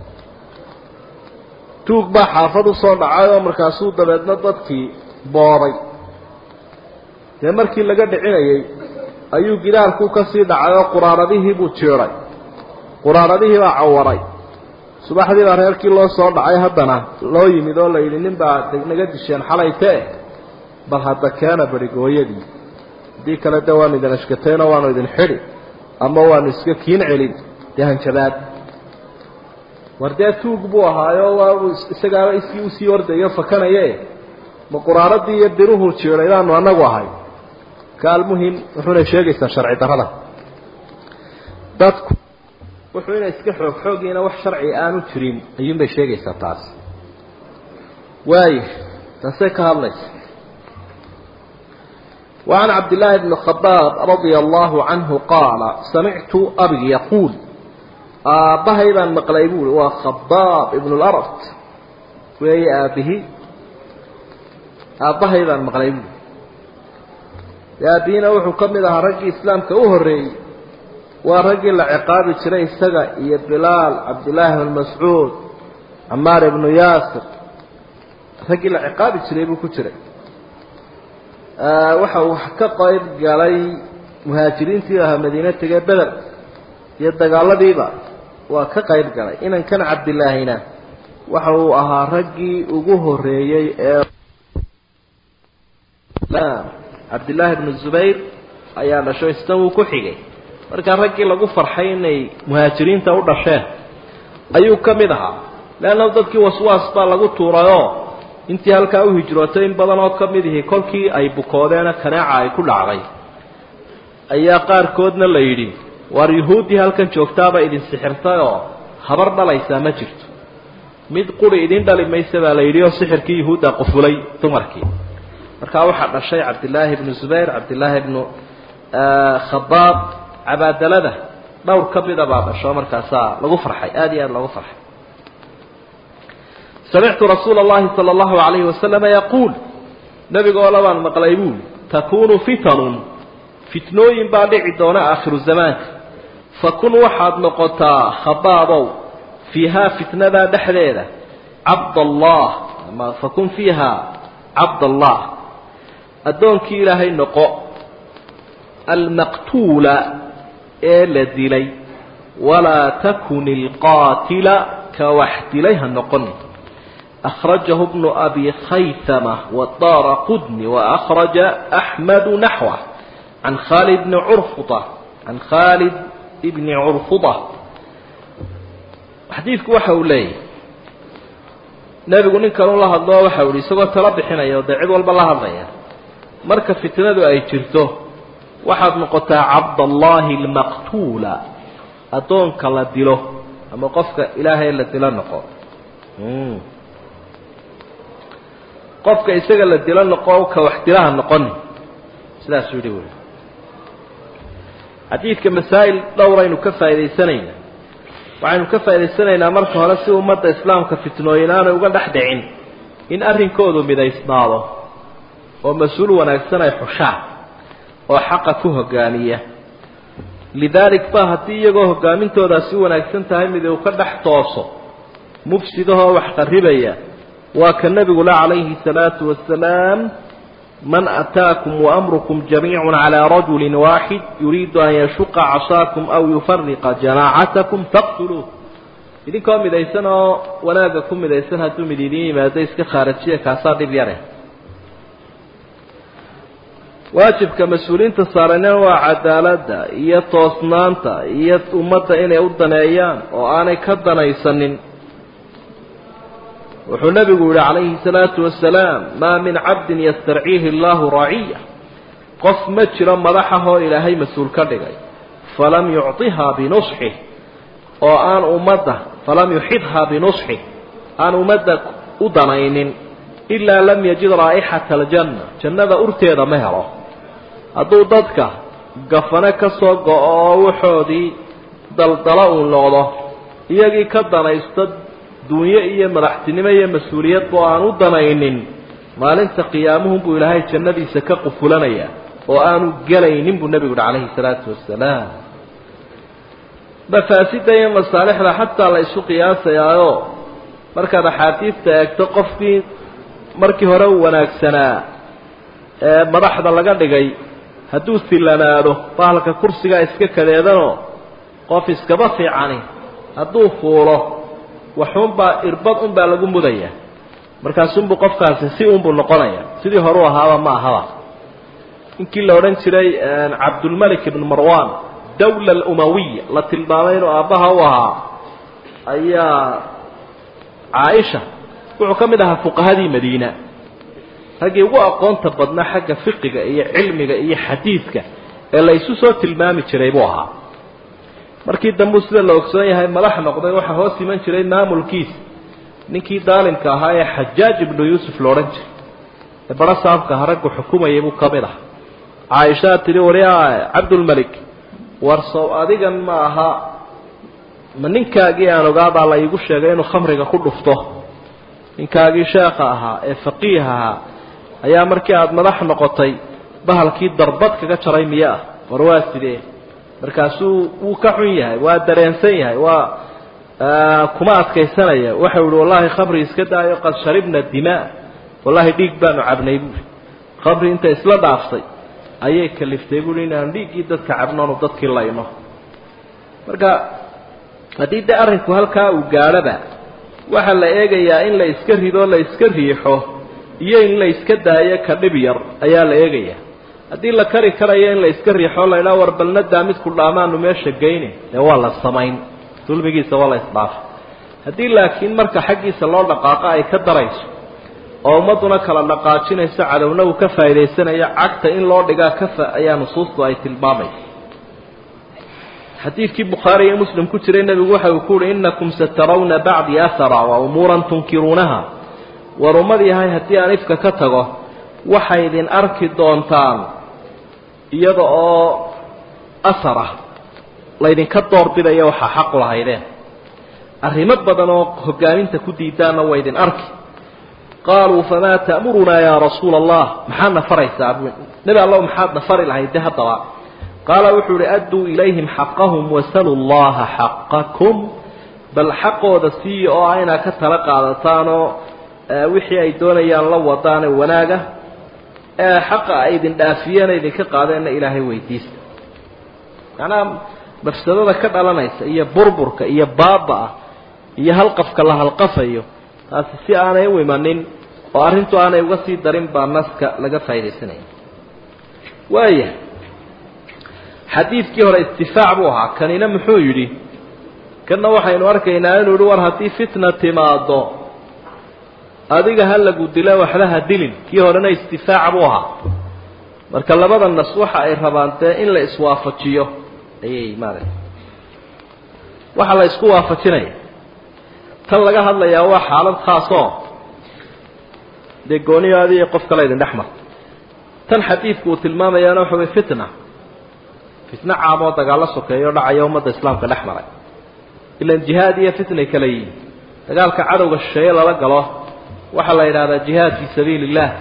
tuug baa xaafad usoo dhacay oo markaasuu dabeedna dadkii boobay dee markii laga dhicinayay ayuu gidaarkuu kasii dhacay oo quraaradihii buu jiiday quraaradihii baa cawaray subaxdii baa reerkii loo soo dhacay haddana loo yimid oo la yidhi nin baa naga disheen xalaytee bal hadda keena berigooyadii haddii kale de waanu idin ashkatayno waanu idin xidhi ama waanu iska kiin celin dee hanjabaad war dee tuug buu ahaayo waa isagaaba iskii usii ordayo fakanaye ma quraaradii iyo biruhu jiiday baanu anagu ahay kaalmuhim wuxuuna sheegaysaa sharci darada dadku wuxuu inay iska xoog xoogiina wax sharci aanu jirin ayuunbay sheegaysaa taas waaya taasay ka hadlaysa وعن عبد الله بن الخباب رضي الله عنه قال سمعت أبي يقول آبهي مقليبول وخباب ابن الأرض وهي آبه آبهي مقليبول يا دينا وحو كمدها رجي إسلام كأهري ورجي العقاب شري سقى يا بلال عبد الله بن مسعود عمار بن ياسر رجي العقاب شري بكتري waxa uu ka qayb galay muhaajiriintii ahaa madiina tegay beder iyo dagaaladiiba waa ka qayb galay inankan cabdilaahina waxa uu ahaa raggii ugu horeeyey ee cabdillaahi bnu zubayr ayaa dhasho isna wuu ku xigay markaa raggii lagu farxay inay muhaajiriinta u dhasheen ayuu ka mid ahaa leanna dadkii waswaas baa lagu tuurayoo intii halkaa u hijrootay in badan oo ka mid ihi kolkii ay bukoodeena kaneeca ay ku dhacday ayaa qaarkoodna la yidhi waar yuhuuddii halkan joogtaaba idin sixirtay oo habar dhalaysaa ma jirto mid quri idin dhali maysa baa la yidhi oo sixirkii yuhuudda qufulay dumarkii markaa waxaa dhashay cabdillaahi bnu zubayr cabdillaahi bnu khabaab cabaadalada dhowr ka mida baa dhasho markaasaa lagu farxay aada iyo aada loogu farxay samictu rasuula اllahi salى اllahu alayhi wasalama yaquul nebigoole baan maqlay buuli takunu fitanun fitnooyin baa dhici doona aakhiru zamaanka fakun waxaad noqotaa khabaabow fiihaa fitnadaa dhexdeeda cabdallah ama fakun fiiha cabdallah addoonkii ilaahay noqo almaqtuula ee la dilay walaa takun ilqaatila ka wax dilay ha noqoni أخرجه ابن أبي خيثمة والدار قدن وأخرج أحمد نحوه عن خالد بن عرفطة عن خالد بن عرفطة حديثك وحولي nabigu nin kaleu la hadloo waxa uhi isagoo tala bixinaya o dee cid walba la hadlaya marka fitnadu ay jirto waxaad noqotaa cabdallaahi almaqtuula addoonka la dilo ama qofka ilaahay la dilo noqo qofka isaga la dilo noqo ka wax dilaha noqoni sidaasuu yihi wy xadiidka masaa'il dhowraynu ka faa'idaysanaynaa waxaynu ka faa'idaysanaynaa marka hore si ummadda islaamka fitnooyin aanay uga dhex dhicin in arrinkoodu midaysnaado oo mas-uul wanaagsan ay xushaan oo xaqa ku hogaamiya lidaalik ba haddii iyagoo hogaamintoodaasi wanaagsan tahay mid uu ka dhex tooso mufsidahoo wax qarribaya waa ka nebigu le calayhi salaatu wasalaam man ataakum waamrukum jamiicun calaa rajulin waaxid yuriidu an yashuqa casaakum aw yufariqa jamaacatakum faqtuluuh idinkoo midaysan oo wanaagga ku midaysan hadduu mid idiin yimaado iska khaarajiya kaasaa dhib yare waajibka mas-uuliyiinta saarana waa cadaaladda iyo toosnaanta iyo ummadda inay u daneeyaan oo aanay ka danaysanin wuxuu nebigu yihi calayhi salaatu wasalaam maa min cabdin yastarciihi allahu raciya qof ma jiro madaxahoo ilaahay mas-uul ka dhigay falam yucطihaa binusxih oo aan ummadda falam yuxidhaa binusxih aan ummadda u danaynin ilaa lam yajid raa'ixata aljanna jannada urteeda ma helo hadduu dadka gafane ka soo go-o oo waxoodii daldalo uu noqdo iyagii ka danaysto dunyo iyo madaxtinimo iyo mas-uuliyadba oo aan u danaynin maalinta qiyaamuhunbuu ilaahay jannadiisa ka qufulanaya oo aanu gelaynin buu nebigu uhi calayhi salaatu wasalaam mafaasida iyo masaalixda xataa la isu qiyaasayaayo markaad axaadiidta eegto qofkii markii hore u wanaagsanaa ee madaxda laga dhigay hadduu sillanaado bahalka kursigaa iska kadeedanoo qof iskaba fiicani hadduu fuulo waxuunbaa irbad unbaa lagu mudaya markaasunbuu qofkaasi si unbuu noqonaya sidii horeu ahaaba ma ahaba ninkii la odhan jiray cabdulmalik ibnu marwan dawla alumawiya la tilmaamay inuu aabbaha u ahaa ayaa caaisha wuxuu ka mid ahaa fuqahadii madiina raggii ugu aqoonta badnaa xagga fiqiga iyo cilmiga iyo xadiidka ee la isu soo tilmaami jiray buu ahaa markii dambuu sida la ogsoon yahay madax noqday waxaa hoos iman jiray maamulkiisa ninkii daalimka ahaa ee xajaaj ibnu yuusuf la odhan jiray ee baro saabkaha raggu xukumayay buu ka mid aha caaishaa tidhi wari cabdulmelik warsow adigan ma aha ma ninkaagii aan ogaabaa la iigu sheegay inuu khamriga ku dhufto ninkaagii sheekha ahaa ee faqiih ahaa ayaa markii aada madax noqotay bahalkii darbad kaga jaray miye ah war waa sidee markaasuu wuu ka xun yahay waa dareensan yahay waa kuma adkaysanaya waxau ihi wallahi khamri iska daayo qad sharibna dimaa wallahi dhiig baanu cabnay buuri khamri inta isla dhaaftay ayay kaliftay buui inaanu dhiiggii dadka cabnoonu dadkii layno marka haddii dee arrinku halkaa uu gaadhoba waxaa la eegayaa in la iska rido la iska riixo iyo in la iska daayo ka dhib yar ayaa la eegayaa haddii la kari karayo in la iska riixo la idhaha war balnadaa midku dhaamaanu meesha geyne dee waa la samayn dulmigiisa waa la isdhaafa haddii laakiin marka xaggiisa loo dhaqaaqo ay ka darayso oo ummadduna kala dhaqaajinayso cadowna uu ka faa'idaysanayo cagta in loo dhigaa kafa ayaa nusuustu ay tilmaamaysa xadiidkii bukhaari iyo muslim ku jiray nebigu waxa uu ku uhi innakum satarawna bacdii ahara wa umuuran tunkiruunaha war ummad yahay haddii aan ifka ka tago waxay idin arki doontaan iyada oo asara laydinka doorbidaya waxaa xaqu lahaydeen arrimo badan oo hogaaminta ku diidaanna waa idin arki qaaluu famaa ta'murunaa yaa rasuula allah maxaad na faraysaa nebi allow maxaad na fari lahayd de haddaba qaala wuxuu uhi adduu ilayhim xaqahum wasaluu llaha xaqakum bal xaqooda siiya oo ah inaad ka tala qaadataanoo wixii ay doonayaan la wadaane wanaaga ee xaqa ay idin dhaafiyeen idinka qaadeenna ilaahay weydiista macnaha mafsadada ka dhalanaysa iyo burburka iyo baaba-a iyo halqafka la halqafayo taasi si aanay u imanin oo arrintu aanay uga sii darin baa naska laga faaidaysanaya waaya xadiidkii hore istifaac buu ahaa kanina muxuu yidhi kanna waxaynu arkaynaa inuu yihi war haddii fitna timaado adiga ha lagu dila waxba ha dilin kii horena istifaac buu ahaa marka labada nas waxa ay rabaan dee in la iswaafajiyo ayay maarata waxaa la isku waafajinaya tan laga hadlayaa waa xaalad khaasoo dee gooniyo adiyo qof kale idin dhex marta tan xadiidku uu tilmaamayaana waxa way fitna fitno caamoo dagaallo sokeeyo dhacaya ummadda islaamka dhex maray ilan jihaad iyo fitnay kala yihiin dagaalka cadowga shisheeye lala galo waxaa la yidhahdaa jihaad fii sabiili illah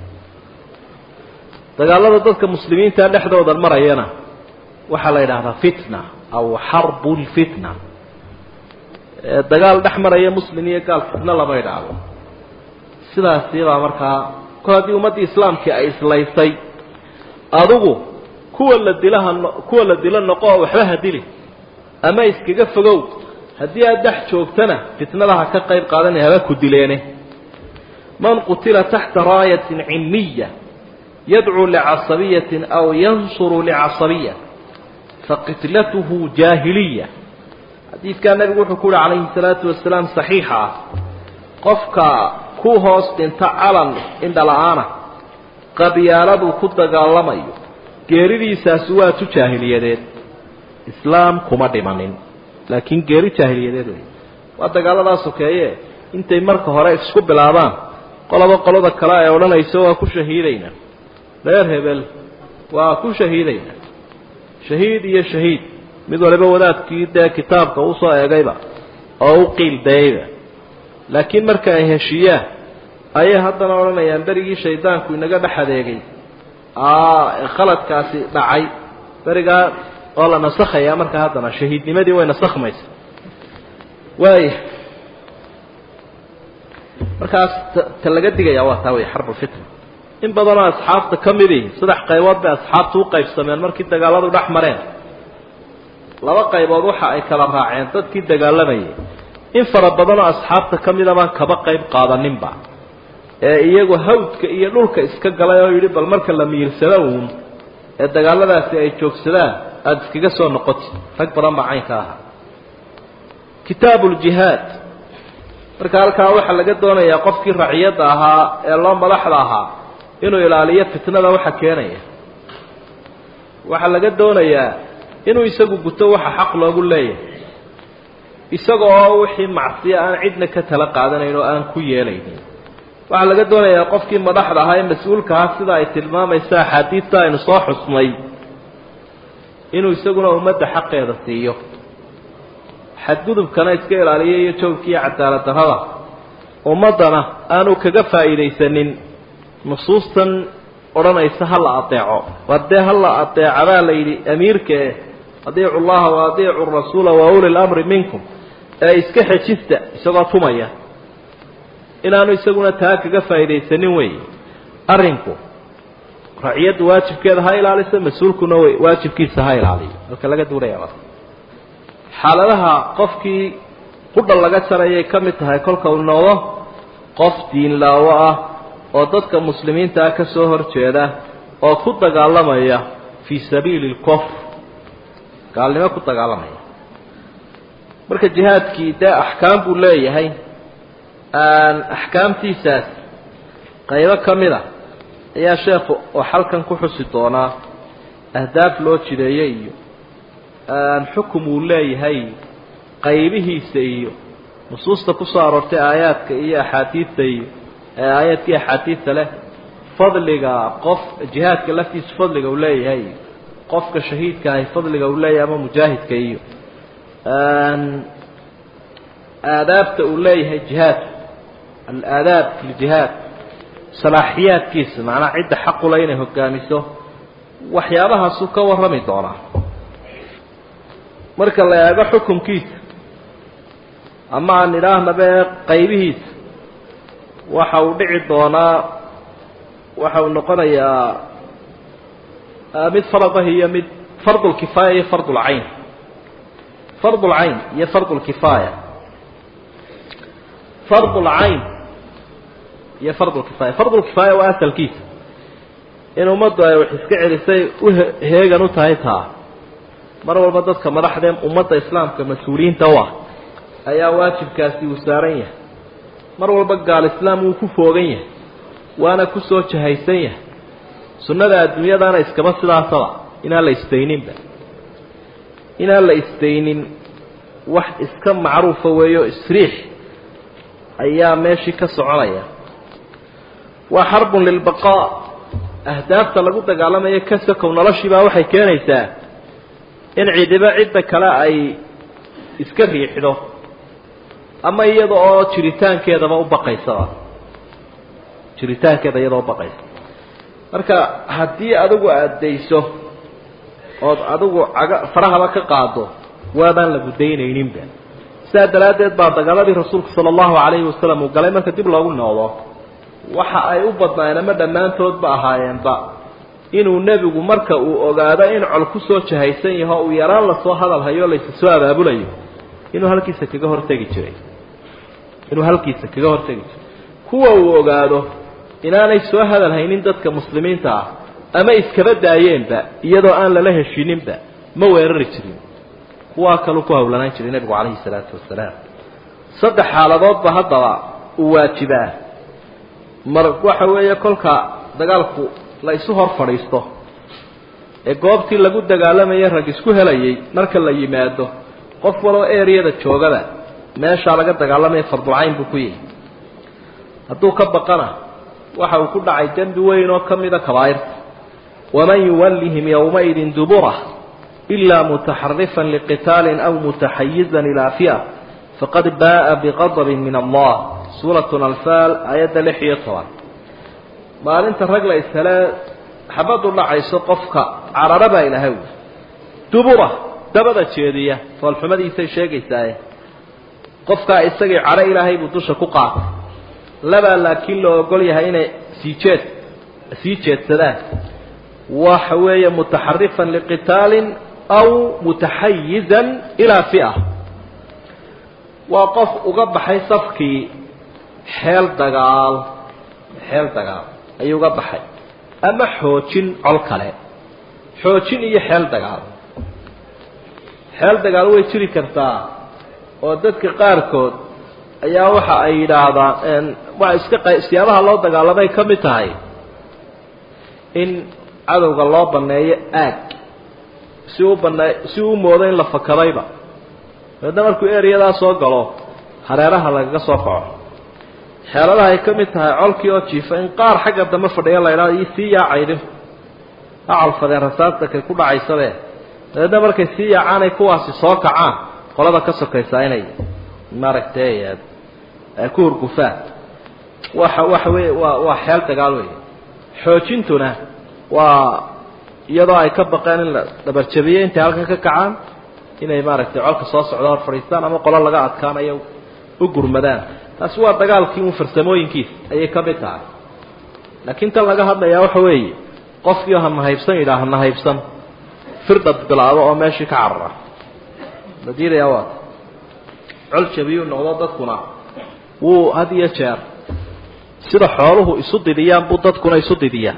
dagaalada dadka muslimiinta dhexdooda marayana waxaa la yidhahdaa fitna aw xarbu lfitna dagaal dhex maraya muslim iyo gaal fitno lama idhaahdo sidaasi baa markaa kol haddii ummaddii islaamkii ay islaysay adigu kuwa la dilaha kuwa la dilo noqo oo waxba ha dili ama iskaga fogow haddii aad dhex joogtana fitnadaha ka qayb qaadanay haba ku dileene man qutila taxta raayatin cimiya yadcuu licasabiyatin aw yansuru licasabiya faqitlatuhu jaahiliya xadiidkaa nabigu wuxuu ku uhi calayhi salaatu wasalaam saxiixa ah qofka ku hoos dhinta calan indhala-aana qabyaaladuu ku dagaalamayo geeridiisaasi waa tu jaahiliyadeed islaam kuma dhimanin laakiin geeri jaahiliyadeed wey waa dagaaladaa sokeeye intay marka hore isku bilaabaan qoloba qolada kale ay odhanayso waa ku shahiidayna reer hebel waa ku shahiidayna shahiid iyo shahiid mid waliba wadaadkii dee kitaabka usoo eegayba oo u qiildayayba laakiin marka ay heshiiyaan ayay haddana odhanayaan berigii shaydaanku inaga dhex adeegay khaladkaasi dhacay berigaa oo la nasakhayaa marka haddana shahiidnimadii way nasakhmaysa waaya markaas ta laga digaya waa taa wey xarbulfitna in badanoo asxaabta ka midi saddex qaybood bay asxaabtu u qaybsameen markii dagaaladu dhex mareen laba qaybood waxa ay kala raaceen dadkii dagaalamayay in fara badanoo asxaabta ka mida baan kaba qayb qaadaninba ee iyagu hawdka iyo dhulka iska galay oo yidhi bal marka la miirsado uun ee dagaaladaasi ay joogsadaan aada iskaga soo noqoti rag badan baa caynka ahaa kitaabu ljihaad marka halkaa waxaa laga doonayaa qofkii raciyadda ahaa ee loo madaxda ahaa inuu ilaaliyo fitnada waxa keenaya waxaa laga doonayaa inuu isagu guto waxa xaq loogu leeyahay isaga oo wixii macsiya aan cidna ka tala qaadanayn oo aan ku yeelaynin waxaa laga doonayaa qofkii madaxda ahaa ee mas-uulka ahaa sida ay tilmaamaysa axaadiidta aynu soo xusnay inuu isaguna ummadda xaqeeda siiyo xadgudubkana iska ilaaliyo iyo joogka iyo cadaalad darrada ummaddana aanu kaga faa'iidaysanin nusuustan odhanaysa ha la adeeco waa dee ha la adeeca baa la yidhi amiirkae adiicu llaha wa adiicu rasuula wa uli lamri minkum ee iska xejista isagoo tumaya inaanu isaguna taa kaga faa'iidaysanin weeye arrinku raciyaddu waajibkeeda ha ilaaliso mas-uulkuna waajibkiisa ha ilaaliyo halka laga duulaya xaaladaha qofkii qudha laga jarayay ka mid tahay kolka uu noqdo qof diinlaawo ah oo dadka muslimiinta ah ka soo horjeeda oo ku dagaalamaya fii sabiili lkufr gaalnimo ku dagaalamaya marka jihaadkii dee axkaam buu leeyahay axkaamtiisaas qaybo ka mid a ayaa sheekhu oo xalkan ku xusi doonaa ahdaaf loo jideeyey iyo xukum uu leeyahay qaybihiisa iyo nusuusta ku soo aroortay aayaadka iyo axaadiidta iyo aayaadkii axaadiidta leh fadliga qof jihaadka laftiisa fadliga uu leeyahay iyo qofka shahiidka ahi fadliga uu leeyahay ama mujaahidka iyo aadaabta uu leeyahay jihaadku alaadaab fi ljihaad salaaxiyaadkiisa macnaha cidda xaqula inay hogaamiso waxyaabahaasuu ka warrami doonaa marka la eego xukunkiisa ama aan idhaahnaba qaybihiisa waxa uu dhici doonaa waxa uu noqonayaa mid faradahi iyo mid fardulkifaaya iyo fardulcayn fardulcayn iyo fardulkifaaya fardulcayn iyo fardulkifaaya fardulkifaaya waa asalkiisa in ummaddu ay wax iska celisay u heegan u tahay taa mar walba dadka madaxdee ummadda islaamka mas-uuliyiinta u ah ayaa waajibkaasi uu saaran yahay mar walba gaal islaam wuu ku foogan yahay waana ku soo jahaysan yahay sunnada adduunyadana iskaba sidaasaba inaan la istayninba inaan la istaynin wax iska macruufa weeyo isriix ayaa meeshii ka soconaya waa xarbun lilbaqaa ahdaafta lagu dagaalamayo ka sokow noloshiibaa waxay keenaysaa in cidiba cidda kale ay iska riixdo ama iyada oo jiritaankeedaba u baqaysaba jiritaankeeda iyadoo ubaqaysa marka haddii adigu aada dayso ood adigu caga farahaba ka qaado waabaan la gudaynayninba sidaa daraaddeed baa dagaaladii rasuulku sala allahu calayhi wasalam uu galay marka dib loogu noqdo waxa ay u badnaayeen ama dhammaantoodba ahaayeenba inuu nebigu marka uu ogaado in col ku soo jahaysan yaho uu yaraan lasoo hadal hayo laysa soo abaabulayo inuu halkiisa kaga hortegi jiray inuu halkiisa kaga hortegi jiray kuwa uu ogaado inaanay soo hadal haynin dadka muslimiinta ah ama iskaba daayeenba iyadoo aan lala heshiininba ma weerari jirin kuwaa kaluu ku hawlanaan jiray nebigu calayhi salaatu wasalaam saddex xaaladoodba haddaba uu waajibaa mar waxa weeye kolka dagaalku la isu hor fadhiisto ee goobtii lagu dagaalamayay rag isku helayay marka la yimaado qof waloo ereyada joogaba meeshaa laga dagaalamaya fardulcayn buu ku yihi hadduu ka baqana waxa uu ku dhacay dembi weyn oo ka mida kabaa'irta waman yuwallihim yowmaidin duburah ilaa mutaxarifan liqitaalin aw mutaxayizan ilaa fi'a faqad ba'a biqadabin min allah suuratu alfaal aayadda lix iyo toban maalinta rag la ishele xabadu dhacayso qofka carara baa ilahay wy dubura dabada jeediya foolxumadiisay sheegaysaaye qofkaa isagii cadho ilaahay buu dusha ku qaatay labaa laakiin loo ogol yahay inay sii jeed sii jeedsadaan waxa weeye mutaxarifan liqitaalin aw mutaxayizan ilaa fi'a waa qof uga baxay safkii xeel dagaal xeel dagaal ayuu uga baxay ama xoojin col kale xoojin iyo xeel dagaal xeel dagaal way jiri kartaa oo dadka qaarkood ayaa waxa ay yidhaahdaan waa iska siyaabaha loo dagaalamay ka mid tahay in cadowga loo baneeyo aag si u banee si uu moodo in la fakadayba dabeedna markuu ereyadaa soo galo hareeraha lagaga soo kaco xeeladaha ay ka mid tahay colkii oo jiifa in qaar xagga dambe fadhiya la idhahdo io sii yaacaydin ha calfadeen rasaasta kay ku dhacaysabe dabeedna markay sii yaacaanay kuwaasi soo kacaan qolada ka sokaysaa inay maaragtay ku hurgufaan waxa waxa wey waa waa xeel dagaal wey xoojintuna waa iyadoo ay ka baqeen in la dhabarjabiyo intay halkan ka kacaan inay maaragtay colka soo socdo hor fadhiistaan ama qolo laga adkaanayo u gurmadaan taasi waa dagaalkii un farsamooyinkiisa ayay ka mid tahay laakiin tan laga hadlayaa waxa weeye qofkii ha nahaybsan yidhaah ha nahaybsan firdhad bilaabo oo meeshii ka carara la diidayaa waata col jabiyuu noqdo dadkuna wuu had iyo jeer sida xooluhu isu didiyaan buu dadkuna isu didiyaan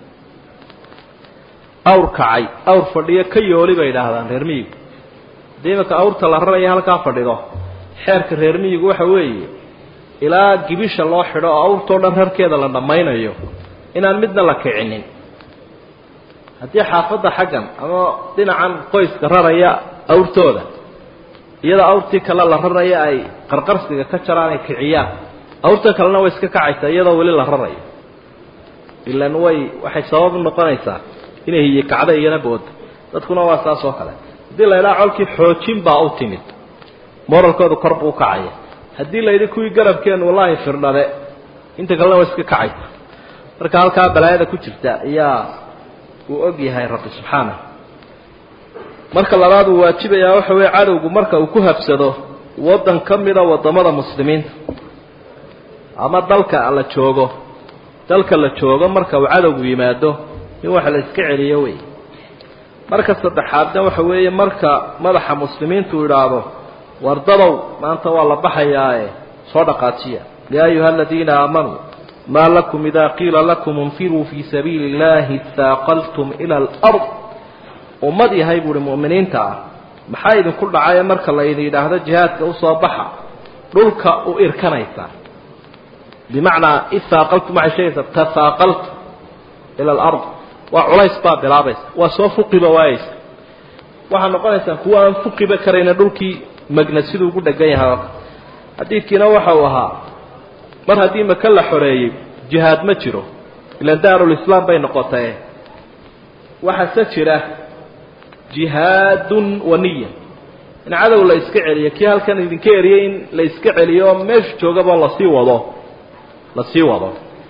awr kacay awr fadhiyo ka yooli bay idhaahdaan reer miyigu haddii imanka awrta la raraya halkaa fadhido xeerka reer miyigu waxa weeye ilaa gibisha loo xidho oo awrtoo dhan rarkeeda la dhammaynayo inaan midna la kicinin haddii xaafadda xaggan ama dhinacan qoyska raraya awrtooda iyadoo awrtii kale la raraya ay qarqarsiga ka jaraan ay kiciyaan awrta kalena way iska kacaysaa iyadoo weli la rarayo ilan way waxay sabab noqonaysaa inay hiyi kacda iyana booda dadkuna waa saas oo kale haddii la idhaha colkii xoojin baa u timid moralkooda kor buu kacaya haddii la yidhi kuwii garabkeen wallaahi firdhale inta kalena way iska kacaysa marka halkaa balaayada ku jirta ayaa uu og yahay rabbi subxaanah marka labaad uu waajibayaa waxa weeye cadowgu marka uu ku habsado waddan ka mida waddamada muslimiinta ama dalka la joogo dalka la joogo marka uu cadowgu yimaado in wax la iska celiyo wey marka saddexaadna waxa weeye marka madaxa muslimiintu idhaahdo wardadow maanta waa la baxayaae soo dhaqaajiya yaa ayuha aladiina aamanuu maa lakum ida qiila lakum infiruu fii sabiili اllahi istaaqaltum ila alard ummad yahay buuhi mu'miniinta ah maxaa idinku dhacaya marka la idin yidhaahdo jihaadka usoo baxa dhulka u irkanaysa bimacnaa ihaaqaltum waxay sheegaysaa tahaaqaltum ila alard waa culays baa bilaabaysa waa soo fuqiba waayeysa waxaa noqonaysaa kuwa aan fuqiba karayna dhulkii magna siduu ugu dhegan yahay xadiidkiina waxa uu ahaa mar haddii maka la xoreeyey jihaad ma jiro ilan daarulislaam bay noqotae waxaase jira jihaadun wa niya in cadow la iska celiyo kii halkan idinka eriyey in la iska celiyo oo meesha joogaba lasii wado lasii wado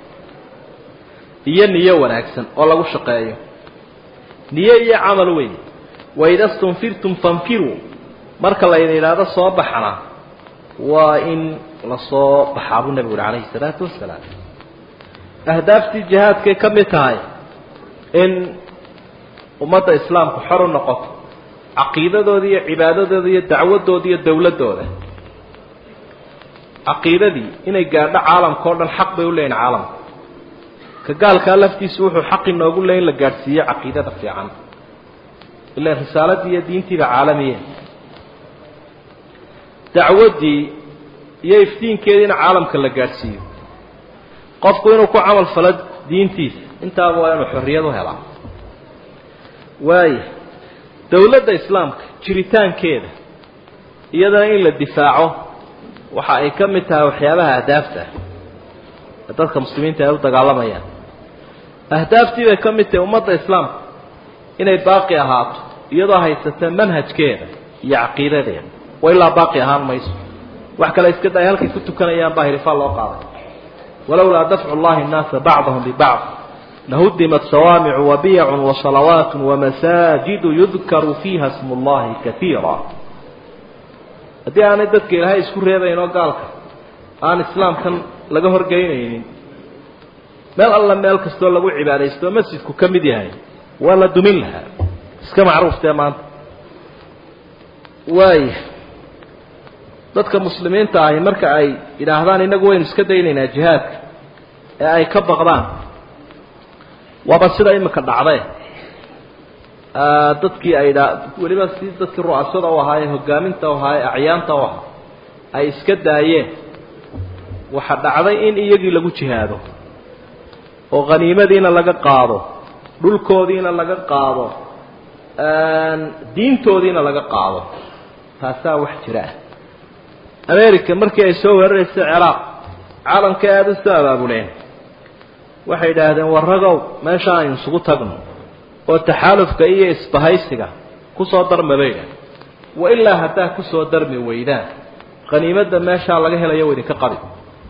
iyo niyo wanaagsan oo lagu shaqeeyo niyo iyo camal weyn waida stunfirtum fanfiruu marka laydin idhaahdo soo baxana waa in lasoo baxaa buu nebigu uhi calayhi salaatu wasalaam ahdaaftii jihaadkay ka mid tahay in ummadda islaamku xor u noqoto caqiidadooda iyo cibaadadooda iyo dacwadooda iyo dowladdooda caqiidadii inay gaadho caalamka o dhan xaq bay u leeyihin caalamka ka gaalkaa laftiisu wuxuu xaq inoogu leey in la gaadhsiiyo caqiidada fiican ilaan risaaladii iyo diintiiba caalamiye dacwaddii iyo iftiinkeediina caalamka la gaadhsiiyo qofku inuu ku camal falo diintiisa intaaba waa inuu xorriyad u helaa waaya dowladda islaamka jiritaankeeda iyadana in la difaaco waxa ay ka mid tahay waxyaabaha ahdaafta ee dadka muslimiinta ay u dagaalamayaan ahdaaftii bay ka mid tahay ummadda islaamka inay baaqi ahaato iyadoo haysata manhajkeeda iyo caqiidadeeda wa ilaa baaqi ahaan mayso wax kale iska day halkay ku tukanayaan baa hirifaa loo qaaday walowlaa dafcu llahi nnaasa bacdahum bibacd lahudimat sawaamicu wabiyacun wasalawaat wamasaajidu yudkaru fiiha smu llahi kaiira haddii aanay dadka ilaahay isku reebayn oo gaalka aan islaamkan laga horgeynaynin meel alla meel kastoo lagu cibaadaysto oo masjidku ka mid yahay waa la dumin lahaa iska macruuftee maanta waaya dadka muslimiinta ahi marka ay yidhaahdaan innagu waynu iska daynaynaa jihaadka ee ay ka baqdaan waaba sida imika dhacdee dadkii ay dha weliba si dadkii ru'asada u ahaa ee hogaaminta u ahaa ee acyaanta u ahaa ay iska daayeen waxa dhacday in iyagii lagu jihaado oo khaniimadiina laga qaado dhulkoodiina laga qaado diintoodiina laga qaado taasaa wax jira ah america markii ay soo weeraraysa ciraaq caalamka aada u soo abaabuleen waxay yidhaahdeen warragow meesha aynu isugu tagno oo taxaalufka iyo isbahaysiga kusoo darma bay idhahdeen wa ilaa haddaa kusoo darmi weydaan khaniimadda meeshaa laga helayo wa idinka qabi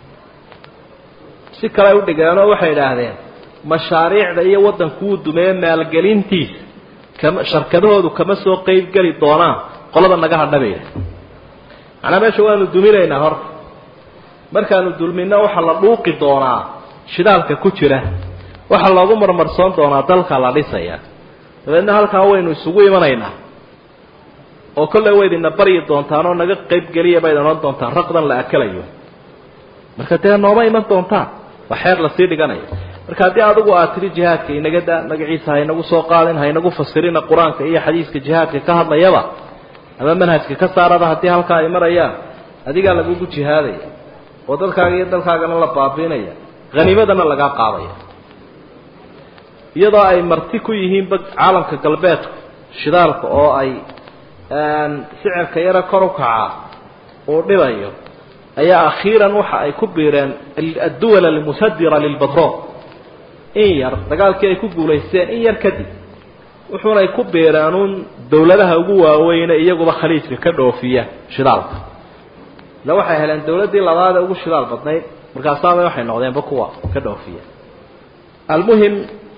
si kale u dhigeenoo waxay idhaahdeen mashaariicda iyo waddankuu dumeeye maalgelintiisa kama sharkadahoodu kama soo qeybgeli doonaan qolada naga hadha bay idhahdeen macnaa meesha waanu duminaynaa horta markaanu dulmino waxaa la dhuuqi doonaa shidaalka ku jira waxaa loogu marmarsoon doonaa dalka la dhisaya dabeedna halkaa waynu isugu imanaynaa oo kolley waydina baryi doontaan oo naga qayb geliya bayd odhan doontaan raqdan la akalayo marka dee nooma iman doontaan waa xeer lasii dhiganayo marka haddii adigu aad tidhi jihaadka inaga daa magaciisa haynagu soo qaadin haynagu fasirina qur-aanka iyo xadiiska jihaadka ka hadlayaba ama manhajka ka saaraba haddii halkaa ay marayaan adigaa lagugu jihaadaya oo dadkaaga iyo dalkaagana la baabiinaya haniimadana lagaa qaadaya iyadoo ay marti ku yihiinba caalamka galbeedku shidaalka oo ay sicirka yaro kor u kacaa uu dhibayo ayaa akhiiran waxa ay ku biireen adduwal almusadira lilbatrool in yar dagaalkii ay ku guulaysteen in yar kadib wuxuunay ku biireen uun dawladaha ugu waaweyne iyaguba khaliijka ka dhoofiya shidaalka ila waxay heleen dawladdii labaad ee ugu shidaal badnayd markaasaaba waxay noqdeenba kuwa ka dhoofiya almuhim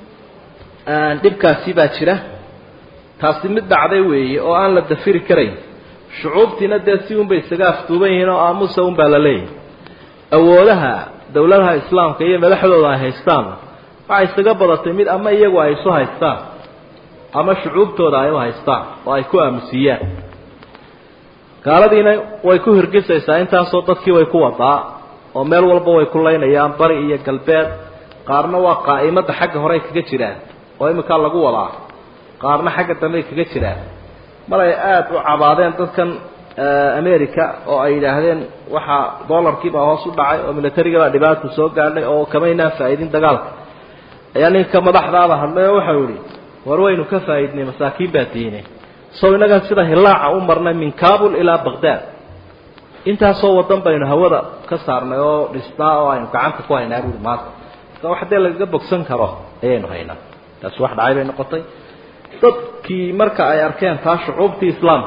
dhibkaasi baa jira taasi mid dhacday weeye oo aan la dafiri karayn shucuubtiina dee si unbay isaga afduuban yihiin oo aamusa un baa la leeyahay awoodaha dawladaha islaamka iyo madaxdooda ay haystaan waxay isaga badatay mid ama iyagu ay isu haystaan ama shucuubtooda ay u haystaan oo ay ku aamusiiyaan gaaladiina way ku hirgisaysaa intaasoo dadkii way ku wadaa oo meel walba way ku laynayaan bari iyo galbeed qaarna waa qaa'imadda xagga horey kaga jiraan oo iminkaa lagu wadaa qaarna xagga dambey kaga jiraan mar ay aada u cabaadeen dadkan america oo ay yidhaahdeen waxaa dollarkiibaa hoos u dhacay oo milatarigabaa dhibaata soo gaadhay oo kamaynaan faa'iidin dagaalka ayaa ninka madaxdaaba hadlay oo waxau yihi war waynu ka faa'iidnay masaakiin baa diine sow innagan sida hilaaca u marnay min kabul ilaa baqdad intaasoo wadan baynu hawada ka saarnay oo dhisnaa oo aynu gacanta ku haynaa buuri maanta marka wax dee lagaga bogsan karo ayaynu haynaa taasi wax dhacay bay noqotay dadkii marka ay arkeen taa shucuubtii islaamka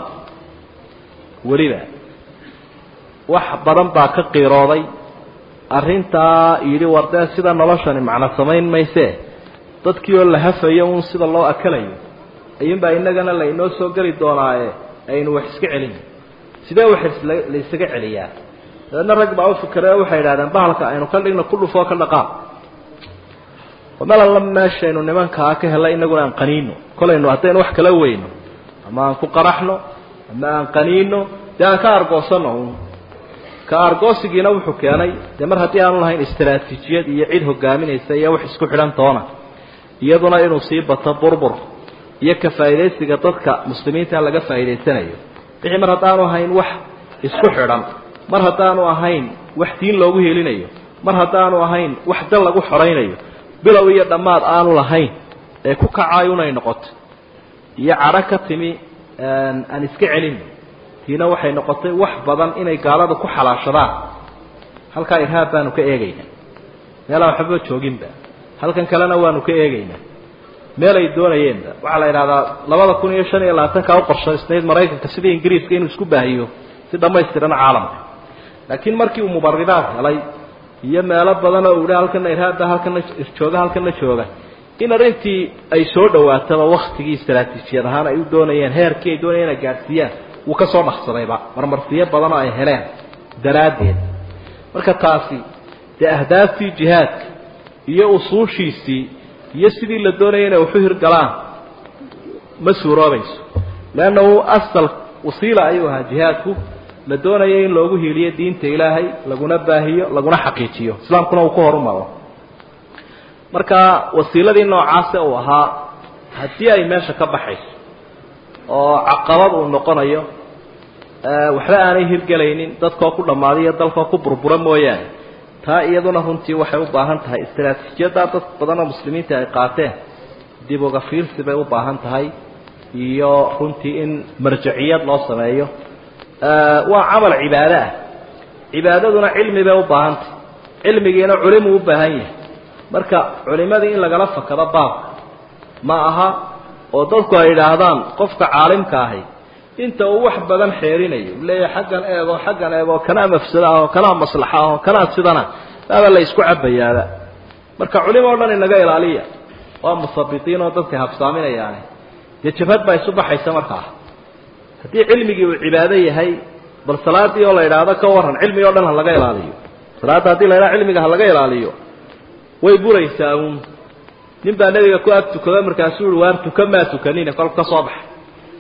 weliba wax badan baa ka qiirooday arrintaa yidhi war dee sida noloshani macno samayn maysee dadkii oo la hafayo uun sida loo akalayo ayuunbaa innagana laynoo soo geli doonaaye aynu wax iska celin sidee wax la ysaga celiyaa dabeedna rag baa u fikray oo waxay idhahdeen bahalka aynu ka dhigno ku dhufoo ka dhaqaaq meel alla meeshaynu nimankaa ka helay inaguna aan qaniino kolaynu haddaynu wax kala weyno ama aan ku qaraxno ama aan qaniino dee aan ka argoosano un ka argoosigiina wuxuu keenay dee mar haddii aanu lahayn istaraatiijiyad iyo cid hogaaminaysa iyo wax isku xidhan toona iyaduna inuu sii bato burbur iyo ka faa'iidaysiga dadka muslimiinta laga faa'iidaysanayo wixii mar haddaanu ahayn wax isku xidhan mar haddaanu ahayn wax diin loogu helinayo mar haddaanu ahayn wax dal lagu xoraynayo bilow iyo dhammaad aanu lahayn ee ku kacaayo unay noqoto iyo cadho ka timi aan iska celin tiina waxay noqotay wax badan inay gaalada ku xalaashadaan halkaa irhaab baanu ka eegaynaa meelaan waxbaba jooginba halkan kalena waanu ka eegaynaa meel ay doonayeenba waxaa la idhahdaa labada kun iyo shan iyo labaatankaa u qorshaysnayd maraykanka sidii ingiriiska inuu isku baahiyo si dhammaystiran caalamka laakiin markii uu mubaridaad helay iyo meelo badan oo uhi halkana irhaabba halkana jooga halkana jooga in arrintii ay soo dhawaataba waktigii istaraatiijiyad ahaan ay u doonayeen heerkii ay doonayeen inay gaadhsiiyaan wuu ka soo dhaqsadayba marmarsiyo badan oo ay heleen daraaddeed marka taasi dee ahdaaftii jihaadka iyo usuushiisii iyo sidii la doonayay inay waxu hirgalaan ma suuroobayso leannahu asal wasiila ayuu ahaa jihaadku la doonaya in loogu hiiliyo diinta ilaahay laguna baahiyo laguna xaqiijiyo islaamkuna uu ku horumaro marka wasiiladii noocaase uu ahaa haddii ay meesha ka baxayso oo caqabad uu noqonayo waxba aanay hirgelaynin dadkoo ku dhammaadiyo dalkoo ku burbura mooyaane taa iyaduna runtii waxay u baahan tahay istaraatiijiyaddaa dad badan oo muslimiinta ay qaateen dib uga fiirsi bay u baahan tahay iyo runtii in marjaciyad loo sameeyo waa camal cibaado ah cibaadaduna cilmi bay u baahantay cilmigiina culimuu u baahan yahay marka culimadii in lagala fakado baabka ma aha oo dadku ay idhaahdaan qofka caalimka ahi inta uu wax badan xeerinayo u leeyahay xaggan eego xaggan eego kanaa mafsado ah oo kanaa maslaxa ah oo kanaa sidana baaba la isku cabayaaba marka culimo o dhan inaga ilaaliya waa musabitiin oo dadka habsaaminayaani dee jabhad baa isu baxaysa markaa haddii cilmigii uu cibaado yahay bal salaadii oo la idhaahdo ka waran cilmi o dhan ha laga ilaaliyo salaadda haddii la idhaha cilmiga ha laga ilaaliyo way buraysaa uun nin baa nebiga ku ag tukado markaasuu uhi waan tuka maa tukanina kolka ka soo baxay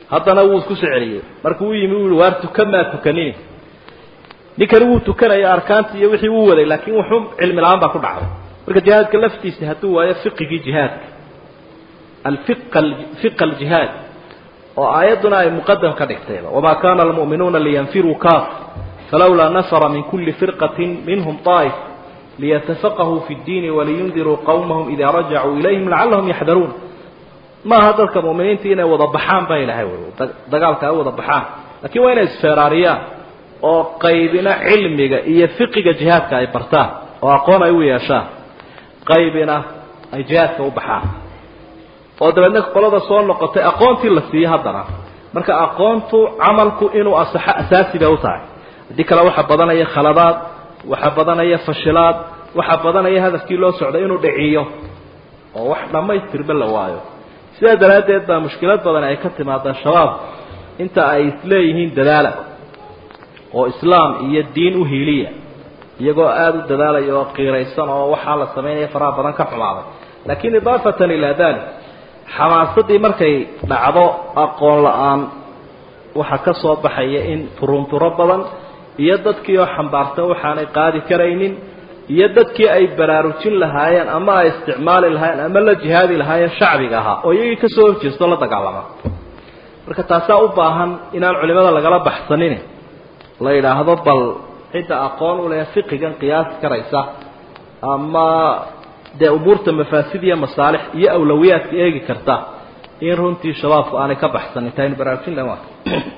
haddana wuu isku soo celiyey markuu u yimi u yihi waar tukan maa tukanini ninkani wuu tukanaya arkaanti iyo wixii uu waday laakiin wuxuu cilmi la-aan baa ku dhacday marka jihaadka laftiisa hadduu waayo fiqigii jihaadka alfiq fiqa aljihaad oo aayadduna ay muqadam ka dhigtayba wamaa kana almu'minuuna liyanfiruu kaaf falawlaa nafara min kuli firqatin minhum طaa'if liyatafaqahuu fi اddiini waliyundiruu qawmahum idaa rajacuu ilayhim lacallahum yaxdaruun maaha dadka mu'miniinta inay wada baxaan baa ilahay dagaalka ay wada baxaan lakiin waa inay isfeeraariyaan oo qaybina cilmiga iyo fiqiga jihaadka ay bartaan oo aqoon ay u yeeshaan qaybina ay jihaadka u baxaan oo dabeedna qolada soo noqotay aqoontii la siiyo haddana marka aqoontu camalku inuu asaxo asaasi bay u tahay haddii kale waxaa badanaya khaladaad waxaa badanaya fashilaad waxaa badanaya hadafkii loo socday inuu dhiciyo oo wax dhammaystirba la waayo sidaa daraaddeed baa mushkilad badan ay ka timaadaa shabaab inta ay isleeyihiin dadaala oo islaam iyo diin u hiiliya iyagoo aada u dadaalaya oo qiiraysan oo waxaa la samaynaya faraha badan ka xumaaday laakiin idaafatan ilaa dalik xamaasadii markay dhacdo aqoon la-aan waxaa ka soo baxaya in turunturo badan iyo dadkii oo xambaarsan waxaanay qaadi karaynin iyo dadkii ay baraarujin lahaayeen ama ay isticmaali lahaayeen ama la jihaadi lahaayeen shacbiga ahaa oo iyagii kasoo horjeesto la dagaalama marka taasaa u baahan inaan culimada lagala baxsanin la yidhaahdo bal cidda aqoon u leh fiqigan qiyaasi karaysa ama dee umuurta mafaasid iyo masaalix iyo awlawiyaadka eegi karta in runtii shabaabku aanay ka baxsanin taaynu baraarujin lahan waa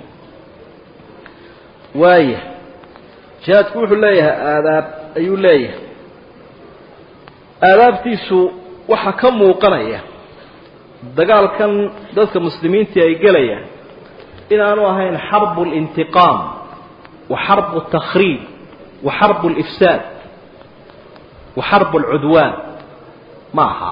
waaya jihaadku wuxuu leeyahay aadaab ayuu leeyahay aadaabtiisu waxaa ka muuqanaya dagaalkan dadka muslimiintii ay gelayaan inaanu ahayn xarbu اlintiqaam wa xarbu اtakhriib wa xarbu اlifsaad wa xarbu اlcudwaan ma aha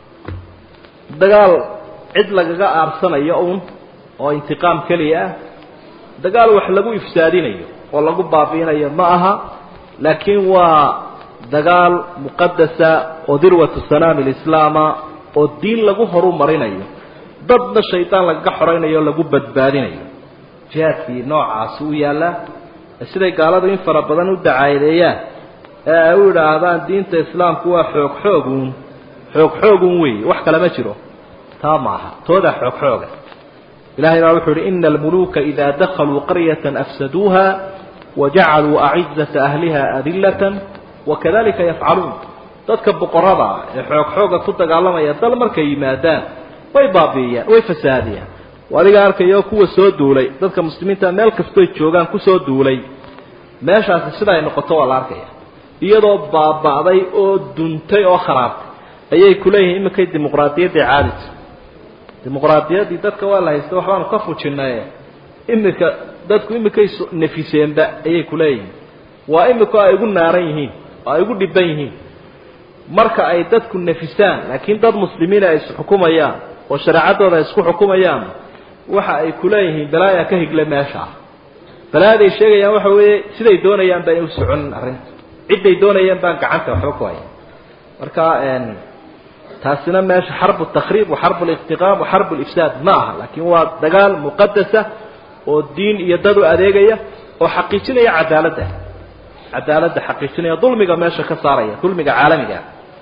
dagaal cid lagaga aarsanayo un oo intiqaam keliya ah dagaal wax lagu ifsaadinayo oo lagu baabi'inayo ma aha laakiin waa dagaal muqadasa oo dirwatu sanaami lislaama oo diin lagu horu marinayo dadna shaydaan lagaga xoraynayo o lagu badbaadinayo jihaadkii noocaasi u yaallaa siday gaaladu in fara badan u dacaadeeyaan ee ay u idhaahdaan diinta islaamku waa xoog xooguun xoog xoogun weeye wax kale ma jiro taa maaha toodaa xoog xooga ilahay baa wuxuu uhi ina almuluuka idaa dakaluu qaryata afsaduuha wajacaluu acizata ahliha adillatan wakadalika yafcaluun dadka boqorada ah ee xoog xooga ku dagaalamaya dal markay yimaadaan way baabi'iyaan way fasaadiyaan adiga arkayo kuwa soo duulay dadka muslimiinta meel kastoy joogaan kusoo duulay meeshaasi sida ay noqoto waa la arkaya iyadoo baaba'day oo duntay oo kharaabtay ayay kuleeyihiin iminkay dimuqraadiyaddii caadita dimuqraadiyaddii dadka waa la haysta waxbaanu ka fujinaye iminka dadku iminkay nafiseenba ayay kuleeyihiin waa imika ay ugu naaran yihiin oo ay ugu dhiban yihiin marka ay dadku nafisaan laakiin dad muslimiina ay isxukumayaan oo shareecaddooda ay isku xukumayaan waxa ay kuleeyihiin balaaya ka higle meesha balaayaday sheegayaan waxa weeye siday doonayaan baan u soconin arrinta cidday doonayaan baan gacanta waxba ku haya marka taasina meesha xarbu takhriib wa xarbu liqtiqaam wa xarbu lifsaad ma aha laakiin waa dagaal muqadasa oo diin iyo dad u adeegaya oo xaqiijinaya cadaaladda cadaaladda xaqiijinaya dulmiga meesha ka saaraya dulmiga caalamiga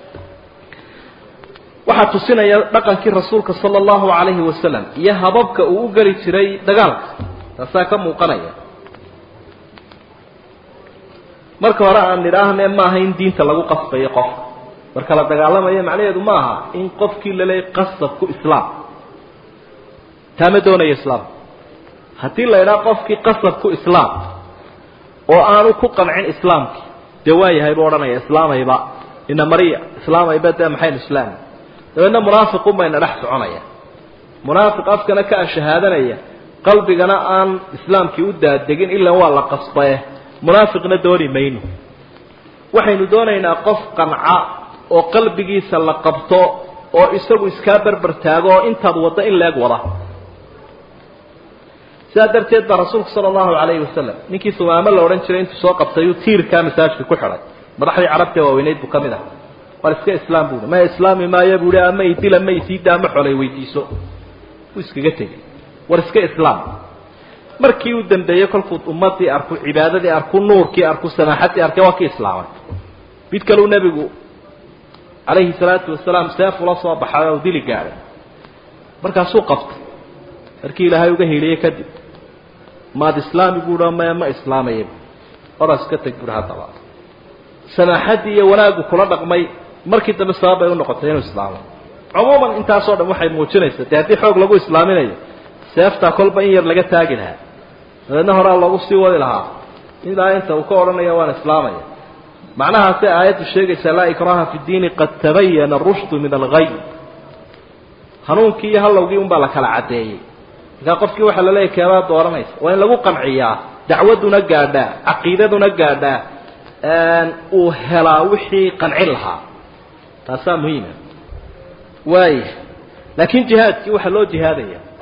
waxaa tusinaya dhaqankii rasuulka sala allahu calayhi wasalam iyo hababka uu u geli jiray dagaalka taasaa ka muuqanaya marka hore aan nidhaahne maaha in diinta lagu qasbayo qofka marka la dagaalamayo macnaheedu ma aha in qofkii laleeyay qasabku islaam taa ma doonayo islaam haddii la idhaha qofkii qasabku islaam oo aanu ku qancin islaamkii dee waa yahay buu odhanaya islaamayba ina mariya islaamayba dee maxaynu islaami dabeedna munaafiqun bayna dhex soconaya munaafiq afkana ka ashahaadanaya qalbigana aan islaamkii u daadegin ilaa waa la qasbaye munaafiqna dooni mayno waxaynu doonaynaa qof qanca oo qalbigiisa la qabto oo isagu iskaa berber taago oo intaad waddo in leeg wada sidaa darteed baa rasuulku sala allahu calayhi wasalam ninkii sumaamo la odhan jiray intuu soo qabtayuu tiirkaa masaajka ku xidhay madaxdii carabta waaweyneyd buu ka mid aha war iska islaam buui ma islaami maayo buuhi ama idila ma isiida ama xolay weydiiso wuu iskaga tegey war iska islaam markii uu dambeeyey kolkuu ummadii arku cibaadadii arku nuurkii arku samaaxadii arkay waa kii islaamay mid kaleu nebigu calayhi salaatu wasalaam seef ula soo baxay oo dili gaadhay markaasuu qabtay markii ilaahay uga hiiliyey kadib maad islaami buuha maya ma islaamayay odaas ka teg buuhi haddaba samaaxaddii iyo wanaaggu kula dhaqmay markii dambe sabab bay u noqotay inuu islaamo cumuuman intaasoo dhan waxay muujinaysaa dee haddii xoog lagu islaaminayo seeftaa kolba in yar laga taagi lahaa dabeedna horaa loogu sii wadi lahaa ilaa inta uu ka odhanaya waan islaamaya macnahaasay aayaddu sheegaysaa laa ikraha fi diini qad tabayana arushdu min alghay hanuunkii iyo hallowgii unbaa la kala caddeeyey markaa qofkii waxaa laleeyahy keebaa dooranaysa waa in lagu qanciyaa dacwadduna gaadhaa caqiidaduna gaadhaa uu helaa wixii qancin lahaa taasaa muhiima waaya laakiin jihaadkii waxaa loo jihaadaya